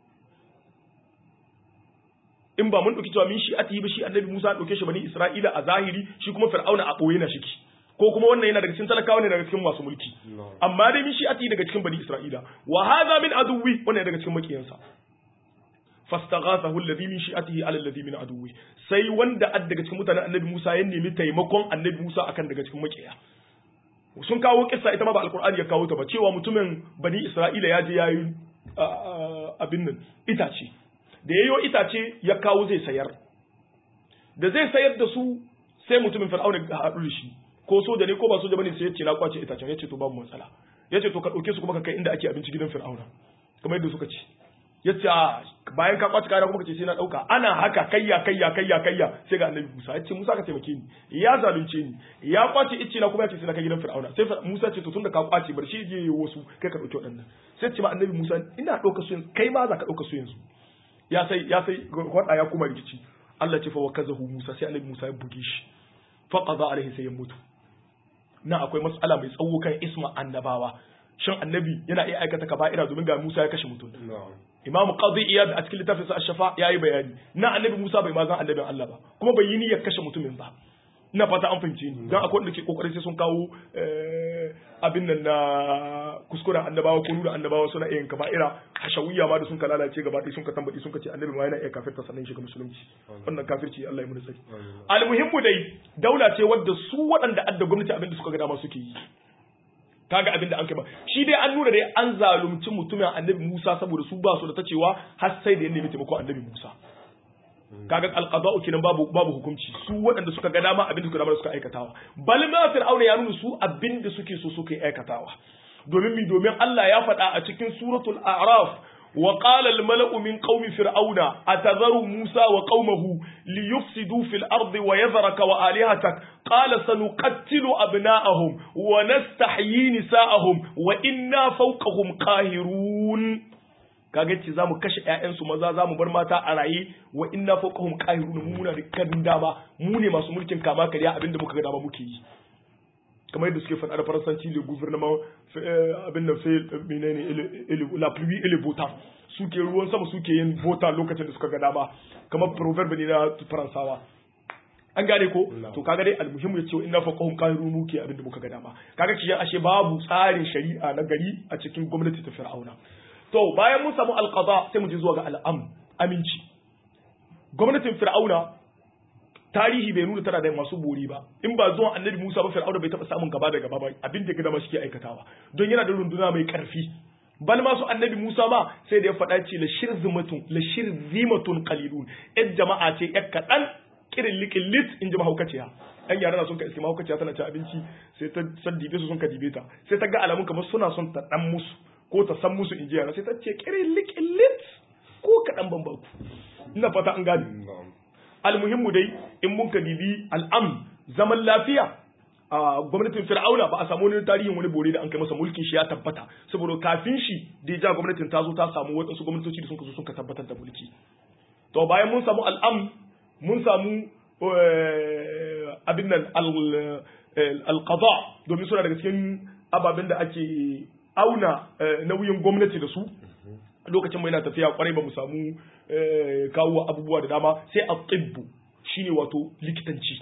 in ba mun dauki cewa min shi'atihi ba shi annabi Musa dauke shi bani Isra'ila a zahiri shi kuma fir'auna a boye na shiki ko kuma wannan yana daga cikin talakawa ne daga cikin masu mulki amma dai min shi'ati daga cikin bani isra'ila wa hadha min aduwi wannan daga cikin makiyansa fastaghathahu alladhi min shi'atihi ala alladhi min aduwi sai wanda ad daga cikin mutanen annabi Musa ya nemi taimakon annabi Musa akan daga cikin makiya sun kawo kissa ita ma ba alqur'ani ya kawo ta ba cewa mutumin bani isra'ila ya je yayi abin nan itace da yayo itace ya kawo zai sayar da zai sayar da su sai mutumin fir'auna ya haɗu da shi ko soja ne ko ba soja bane sai ya ce na kwace itacen ya ce to babu matsala ya ce to ka ɗauke su kuma ka kai inda ake abinci gidan fir'auna kamar yadda suka ce ya ce bayan ka kwace kayan kuma ka ce sai na ɗauka ana haka kayya kayya kayya kayya sai ga annabi musa ya ce musa ka taimake ni ya zalunce ni ya kwace icce na kuma ya ce sai na kai gidan fir'auna sai musa ce to tunda ka kwace bar shi je wasu kai ka ɗauki waɗannan sai ce ma annabi musa ina ɗauka su yanzu kai ma za ka ɗauka su yanzu ya sai ya sai kwaɗa ya kuma rikici Allah ce fa wa kazahu musa sai annabi musa ya buge shi fa qada alaihi sai ya mutu nan akwai matsala mai tsawo kan isma annabawa shin annabi yana iya aikata kaba'ira domin ga Musa ya kashe mutum Imam Qadi Iyad a cikin littafinsa Ash-Shafa yayi bayani na annabi Musa bai ma zan annabin Allah ba kuma bai yi niyyar kashe mutumin ba ina fata an fahimce ni dan akwai wanda ke kokarin sai sun kawo abin nan na kuskuren annabawa ko nuna annabawa suna iya kaba'ira hashawiyya ma da sun ka lalace gaba ɗaya sun ka tambayi sun ka ce annabi ma yana iya kafirta sannan shiga musulunci wannan kafirci Allah ya muni tsari almuhimmu dai daula ce wadda su waɗanda adda gwamnati abin da suka ga dama suke yi kaga abin da an kai ba shi dai an nuna dai an zalunci mutumin annabi Musa saboda su ba su da ta cewa har sai da ya nemi taimako annabi Musa kaga alqada'u kenan babu babu hukunci su waɗanda suka ga dama abin da suka dama suka aikatawa bal ma fir'auna ya nuna su abin da suke so suka aikatawa domin mi domin Allah ya faɗa a cikin suratul a'raf wa qala al mala'u min qaumi fir'auna atadharu musa wa qaumahu liyufsidu fil ardi wa yadhraka wa alihatak qala sanuqattilu abna'ahum wa nastahyi nisa'ahum wa inna fawqahum qahirun kaga ce zamu kashe ƴaƴansu maza zamu bar mata a raye wa inna fawqahum qahirun mu muna da kan dama mu ne masu mulkin kama kariya abinda muka ga dama muke yi kamar yadda suke faɗa da faransanci le gouvernement abin da fe menene la pluie et le beau temps suke ruwan sama suke yin bota lokacin da suka ga dama kamar proverbe ne na faransawa an gane ko to kaga dai almuhimmu yace inna faqahum qahirun muke abin da muka ga dama kaga kiyan ashe babu tsarin shari'a na gari a cikin gwamnati ta fir'auna to bayan mun samu alqada sai mu je zuwa ga al'am aminci gwamnatin fir'auna tarihi bai nuna tana da masu bori ba in ba zuwan annabi Musa ba fir'auna bai taba samun gaba da gaba ba abin da gaba shi ke aikatawa don yana da runduna mai karfi bal ma su annabi Musa ma sai da ya faɗa ce la shirzimatun la shirzimatun qalilun yan jama'a ce yan kaɗan kirin likin lit in ji mahaukaciya yan yara na sun ka iske mahaukaciya tana ci abinci sai ta san dibe su sun ka dibe ta sai ta ga alamun kamar suna son ta dan musu ko ta san musu in ji yara sai ta ce kirin likin lit ko kaɗan ban baku ina fata an gane almuhimmu dai in mun ka dibi al'am zaman lafiya a gwamnatin fir'auna ba a samu wani tarihin wani bore da an kai masa mulkin shi ya tabbata saboda kafin shi da ya ja gwamnatin ta zo ta samu waɗansu gwamnatoci da sun zo sun ka tabbatar da mulki to bayan mun samu al'am mun samu abin nan alqada domin suna daga cikin ababen da ake auna nauyin gwamnati da su lokacin mai na tafiya kwarai ba mu samu kawo abubuwa da dama sai a tsibbu shine wato likitanci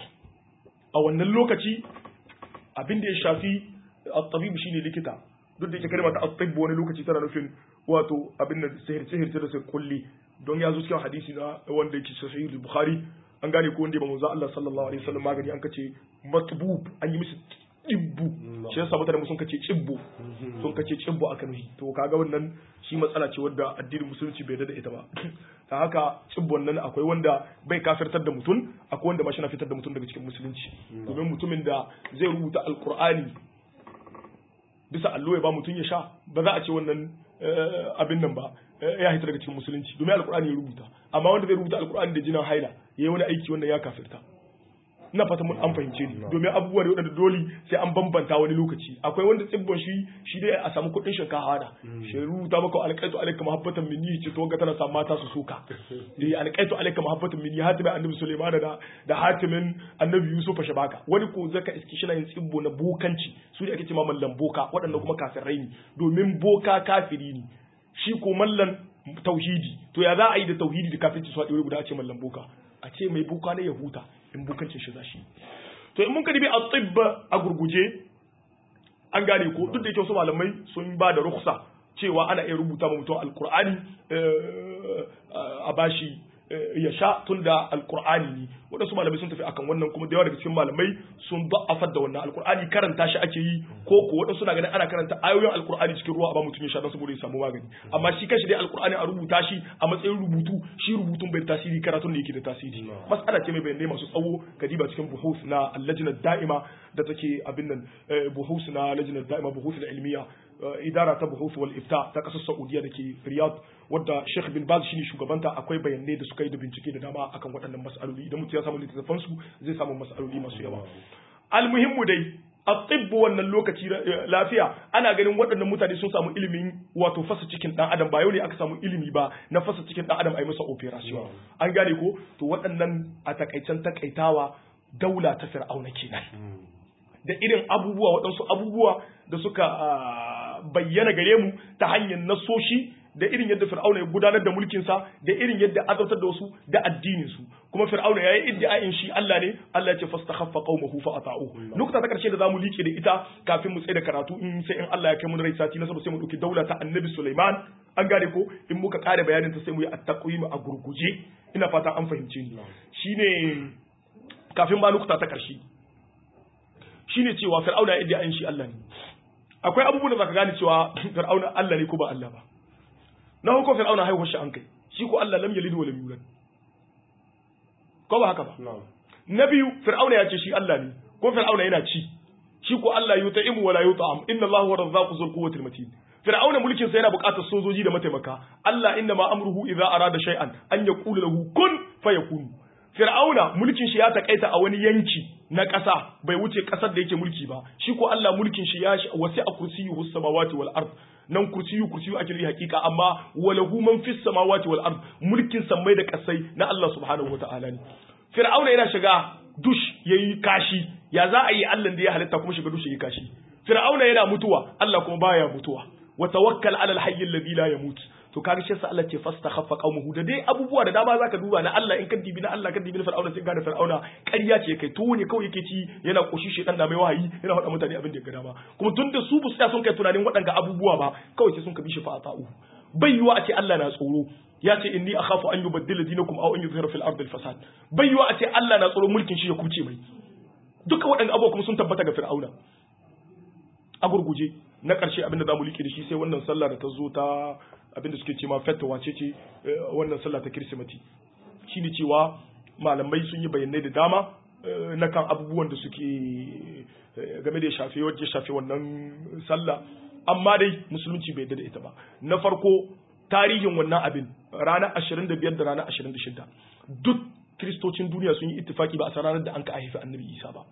a wannan lokaci abin da ya shafi a tabibu shine likita duk da yake kalma ta at-tibb wani lokaci tana nufin wato abin da sihir sihir da sai kulli don ya zo cikin hadisi na wanda yake sahih al-bukhari an gane ko wanda ba manzo Allah sallallahu alaihi wasallam magani an kace matbub an yi musu cibbu shi yasa mutane sun kace cibbu sun kace cibbu aka nuhi to kaga wannan shi matsala ce wadda addinin musulunci bai da ita ba ta haka cibbon nan akwai wanda bai kafirtar da mutum akwai wanda ma shi na fitar da mutum daga cikin musulunci domin mutumin da zai rubuta alqur'ani bisa allo ya ba mutum ya sha ba za a ce wannan abin nan ba ya hita daga cikin musulunci domin alqur'ani ya rubuta amma wanda zai rubuta alqur'ani da jinan haila yayi wani aiki wanda ya kafirta ina fata mun an fahimce ni domin abubuwa da wadanda dole sai an bambanta wani lokaci akwai wanda tsibbon shi shi dai a samu kuɗin shinkafa da shi rubuta maka alƙaitu alaika mahabbatan minni ce to ga tana sa mata su suka dai alƙaitu alaika mahabbatan minni hatimin annabi Sulaiman da da hatimin annabi Yusuf shabaka wani ko zaka iski shi na yin tsibbo na bokanci su ne ake cewa mallan boka waɗanda kuma kafirai ne domin boka kafiri ne shi ko mallan tauhidi to ya za a yi da tauhidi da kafirci su haɗe guda a ce mallan boka a ce mai boka ne ya huta in bukancin shi zashi to in mun ka dibi at-tibba a gurguje an gane ko duk da yake wasu malamai sun ba da rukhsa cewa ana iya rubuta ma mutum alqur'ani a bashi ya sha tun da alkur'ani ne waɗansu malamai sun tafi akan wannan kuma da yawa daga cikin malamai sun da'afar da wannan alkur'ani karanta shi ake yi ko ko waɗansu na ganin ana karanta ayoyin alkur'ani cikin ruwa a ba mutum ya sha don saboda ya samu magani amma shi kanshi dai alkur'ani a rubuta shi a matsayin rubutu shi rubutun bai da tasiri karatun da yake da tasiri mas'ala ce mai bayanai masu tsawo kadiba cikin buhus na allajina da'ima da take abin nan buhus na lajina da'ima buhus na ilmiya idara ta buhus wal ifta ta kasar saudiya da ke riyadh wadda Sheikh bin Baz shine shugabanta akwai bayanai da suka yi da bincike da dama akan waɗannan mas'aloli idan mutum ya samu littattafan su zai samu mas'aloli masu yawa almuhimmu dai a tsibbu wannan lokaci lafiya ana ganin waɗannan mutane sun samu ilimin wato fasa cikin ɗan adam ba yau ne aka samu ilimi ba na fasa cikin ɗan adam a yi masa operation an gane ko to waɗannan a takaicen takaitawa daula ta fir'auna kenan da irin abubuwa waɗansu abubuwa da suka bayyana gare mu ta hanyar nasoshi da irin yadda fir'auna ya gudanar da mulkinsa da irin yadda azabtar da wasu da addinin su kuma fir'auna yayi iddia'in shi Allah ne Allah ya ce fastakhaffa qaumahu fa ata'u nukta ta karshe da zamu liƙe da ita kafin mu tsaye da karatu in sai in Allah ya kai mu rai sati na sai mu dauki daula ta Annabi Sulaiman an gane ko in muka kare bayanin ta sai mu yi at-taqwim a gurguje ina fata an fahimce ni shine kafin ba nukta ta karshe shine cewa fir'auna ya iddia'in shi Allah ne akwai abubuwan da zaka gane cewa fir'auna Allah ne ko ba Allah ba na hukun fir'auna haihuwar shi an kai shi ko Allah lam yalid wa lam yulad ko ba haka ba na'am na biyu fir'auna ya ce shi Allah ne ko fir'auna yana ci shi ko Allah yutaimu wala yut'am inna Allahu huwa razzaqu dhul quwwati matin fir'auna mulkin sa yana buƙatar sojoji da mataimaka Allah inna ma amruhu idza arada shay'an an yaqulu lahu kun fayakun fir'auna mulkin shi ya takaita a wani yanki na ƙasa bai wuce ƙasar da yake mulki ba shi ko Allah mulkin shi ya wasi a kursiyyu samawati wal ard nan kursiyu kursiyu ake nufi hakika amma walahu man fis samawati wal ard mulkin sammai da kasai na Allah subhanahu wataala ne fir'auna yana shiga dush yayi kashi ya za a yi Allah da ya halitta kuma shiga dush yayi kashi fir'auna yana mutuwa Allah kuma baya mutuwa wa tawakkal ala al-hayy alladhi la yamut to kaga shi sa Allah ce fastakhaffa qaumuhu da dai abubuwa da dama zaka duba na Allah in ka dibi na Allah ka dibi na fir'auna sai ka da fir'auna ƙarya ce kai to ne kawai yake ci yana koshi shi dan da mai wahayi yana faɗa mutane abin da ya ga dama kuma tun da su bu su sun kai tunanin waɗanga abubuwa ba kawai sai sun ka bi shi fa ata'u bai yiwa a ce Allah na tsoro ya ce inni akhafu an yubaddila dinakum aw an yuzhira fil ardi al-fasad bai yiwa a ce Allah na tsoro mulkin shi ya kuce mai duka waɗanda abubuwa kuma sun tabbata ga fir'auna a gurguje na ƙarshe abinda za mu liƙe da shi sai wannan sallah da ta zo ta abinda suke ce ma fetta wace ce wannan sallah ta kirsimati shi ne cewa malamai sun yi bayanai da dama na kan abubuwan da suke game da shafe wajen shafe wannan sallah amma dai musulunci bai da ita ba na farko tarihin wannan abin ranar 25 da ranar 26 duk kiristocin duniya sun yi ittifaki ba a san ranar da an ka haifi annabi isa ba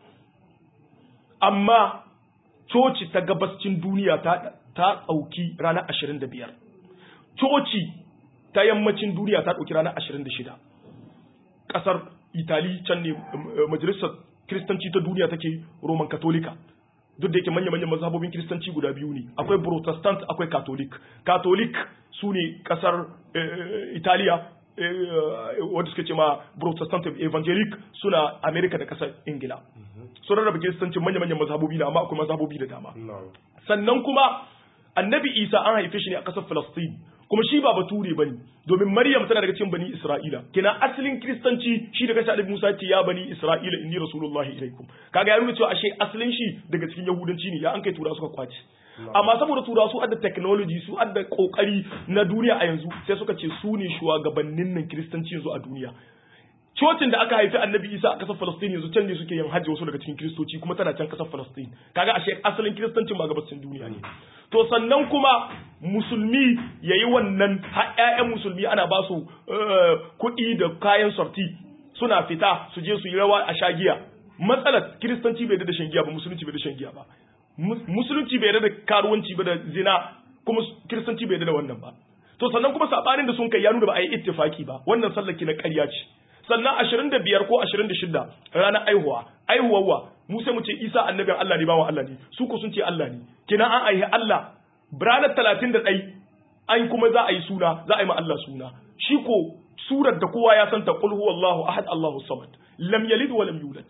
amma coci ta gabascin duniya ta ɗauki ranar 25 coci ta yammacin duniya ta ɗauki ranar 26 ƙasar itali can ne majalisar kiristanci ta duniya take roman katolika duk da yake manya-manyan mazhabobin kiristanci guda biyu ne akwai protestant akwai catholic catholic su ne ƙasar italiya wanda suke ce ma protestant evangelic suna america da ƙasar ingila sun rarraba kiristancin manya-manyan mazhabobi na amma akwai mazhabobi da dama sannan kuma annabi isa an haife shi ne a ƙasar Falastin kuma shi ba bature bane domin maryam tana daga cikin bani isra'ila kina asalin kristanci shi daga annabi musa ce ya bani isra'ila inni rasulullahi ilaikum kaga ya nuna cewa ashe asalin shi daga cikin yahudanci ne ya an kai tura suka kwace amma saboda tura su adda technology su adda kokari na duniya a yanzu sai suka ce su ne shugabannin nan kristanci yanzu a duniya cocin da aka haifi annabi isa a kasar falastin yanzu can ne suke yin hajji wasu daga cikin kiristoci kuma tana can kasar falastin kaga ashe asalin kiristancin ba gabacin duniya ne to sannan kuma musulmi ya yi wannan ƴaƴan musulmi ana ba su kuɗi da kayan sorti suna fita su je su yi rawa a shagiya matsalar kiristanci bai da shan giya ba musulunci bai da shan giya ba musulunci bai da karuwanci ba da zina kuma kiristanci bai da wannan ba to sannan kuma sabanin da sun kai ya nuna ba a yi ittifaki ba wannan sallar ki na ƙarya ce sannan ashirin da biyar ko ashirin da shida ranar aihuwa aihuwarwa mu sai mu ce isa annabin Allah ne bawan Allah ne su ko sun ce Allah ne kina an aihi Allah ranar talatin da ɗai an kuma za a yi suna za a yi ma Allah suna shi ko surar da kowa ya santa qul huwallahu ahad Allahu samad lam yalid wa lam yulad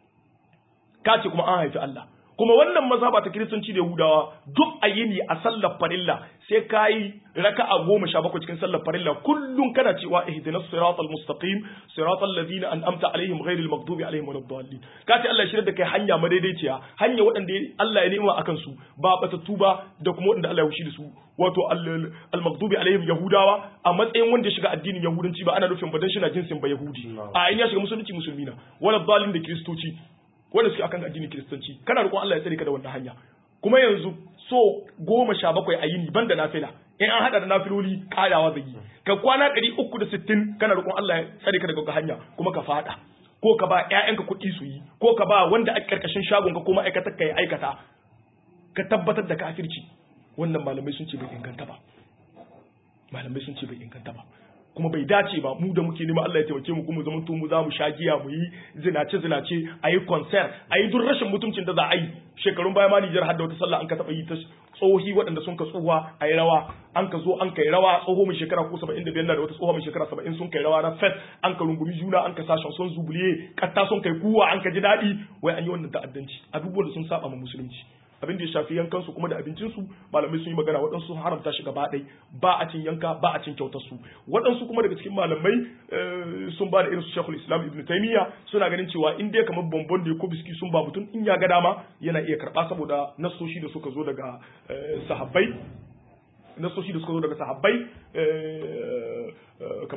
ka ce kuma an haifi Allah kuma wannan mazhaba ta kiristanci da yahudawa duk a yini a sallar farilla sai ka yi raka'a goma sha bakwai cikin sallar farilla kullum kana cewa ihdinas siratal mustaqim siratal ladina an'amta alaihim ghairil maghdubi alaihim waladdallin ka ce Allah ya shirya da kai hanya madaidaiciya hanya waɗanda Allah ya nema akan su ba batattu ba da kuma waɗanda Allah ya wushi da su wato al maghdubi alaihim yahudawa a matsayin wanda ya shiga addinin yahudanci ba ana nufin ba dan shi na jinsin ba yahudi a in ya shiga musulunci musulmi na waladdallin da kiristoci wanda suke akan addinin kiristanci kana roƙon Allah ya tsare ka da wannan hanya kuma yanzu so goma sha bakwai a yini banda nafila in an hada da nafiloli karawa zai yi ka kwana ɗari uku da sittin kana roƙon Allah ya tsare ka daga hanya kuma ka fada ko ka ba ƴaƴanka kuɗi su yi ko ka ba wanda a ƙarƙashin shagon ka ko ma'aikatar ka ya aikata ka tabbatar da kafirci wannan malamai sun ce bai inganta ba malamai sun ce bai inganta ba kuma bai dace ba mu da muke neman Allah ya taimake mu kuma zaman mu za mu sha giya mu yi zinace zinace a yi concert a yi duk rashin mutuncin da za a yi shekarun baya ma Nijar har da wata sallah an ka taɓa yi ta tsohi waɗanda sun ka tsuwa a yi rawa an ka zo an kai rawa tsoho mai shekara ko saba'in da biyar da wata tsoho mai shekara saba'in sun kai rawa na fet an ka rungumi juna an ka sa shanson zubuliye katta sun kai kuwa an ka ji daɗi wai an yi wannan ta'addanci abubuwan da sun saba ma musulunci abin da ya shafi yankansu kuma da abincinsu malamai sun yi magana waɗansu sun haramta shi gaba ɗai ba a cin yanka ba a cin kyautar su waɗansu kuma daga cikin malamai sun ba da irin su shekul islam ibn taimiyya suna ganin cewa in dai kamar bombon da ko biski sun ba mutum in ya ga dama yana iya karɓa saboda nasoshi da suka zo daga sahabbai nasoshi da suka zo daga sahabbai kamar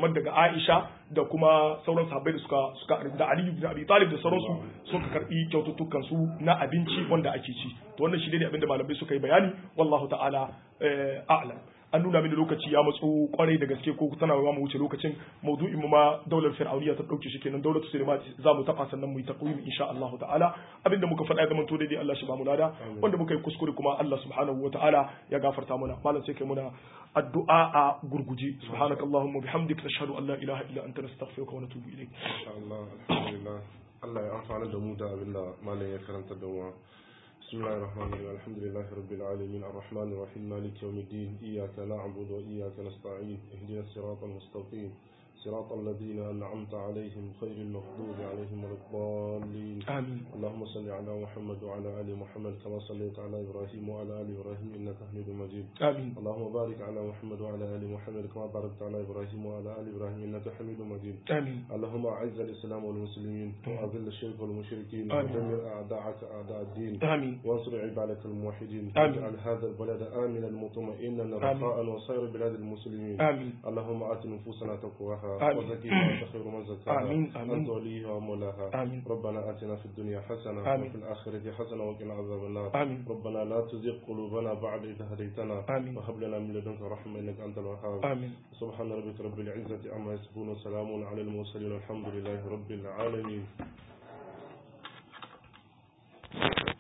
kamar daga Aisha da kuma sauran sahabbai da suka suka da Ali ibn Abi Talib da sauransu suka karbi kyaututtukan su na abinci wanda ake ci to wannan shi ne abinda malamai suka yi bayani wallahu ta'ala a'lam an nuna mini lokaci ya matso kwarai da gaske ko tana ba mu wuce lokacin maudu'in mu ma daular fir'auniya ta dauke shi kenan daular sulaiman za mu taba sannan mu yi taqwim insha Allah ta'ala abinda muka faɗa zaman to daidai Allah shi ba mu lada wanda muka yi kuskure kuma Allah subhanahu ta'ala ya gafarta mana malam sai kai muna addu'a a gurguje subhanakallahumma bihamdika nashhadu an la ilaha illa anta nastaghfiruka wa natubu ilayk insha Allah alhamdulillah Allah ya amfana da mu da abinda malam ya karanta da mu بسم الله الرحمن الرحيم الحمد لله رب العالمين الرحمن الرحيم مالك يوم الدين إياك نعبد وإياك نستعين اهدنا الصراط المستقيم صراط الذين أنعمت عليهم خير المغضوب عليهم ولا الضالين آمين اللهم صل على محمد وعلى آل محمد كما صليت على إبراهيم وعلى آل إبراهيم إنك حميد مجيد آمين اللهم بارك على محمد وعلى آل محمد كما باركت على إبراهيم وعلى آل إبراهيم إنك حميد مجيد آمين اللهم أعز الإسلام والمسلمين وأذل الشرك والمشركين آمين. ودمر أعداءك أعداء الدين آمين وانصر عبادك الموحدين آمين. واجعل هذا البلد آمنا مطمئنا رخاء وسائر بلاد المسلمين آمين اللهم آت نفوسنا تقواها آمين. وزكها أنت خير من زكاها آمين. آمين. أنت وليها ومولاها آمين. ربنا آتنا في الدنيا حسنة آمين. وفي الآخرة حسنة وقنا عذاب النار آمين. ربنا لا تزغ قلوبنا بعد إذ هديتنا آمين. وهب لنا من لدنك رحمة إنك أنت الوهاب آمين سبحان ربك رب العزة عما يصفون وسلام على المرسلين والحمد لله رب العالمين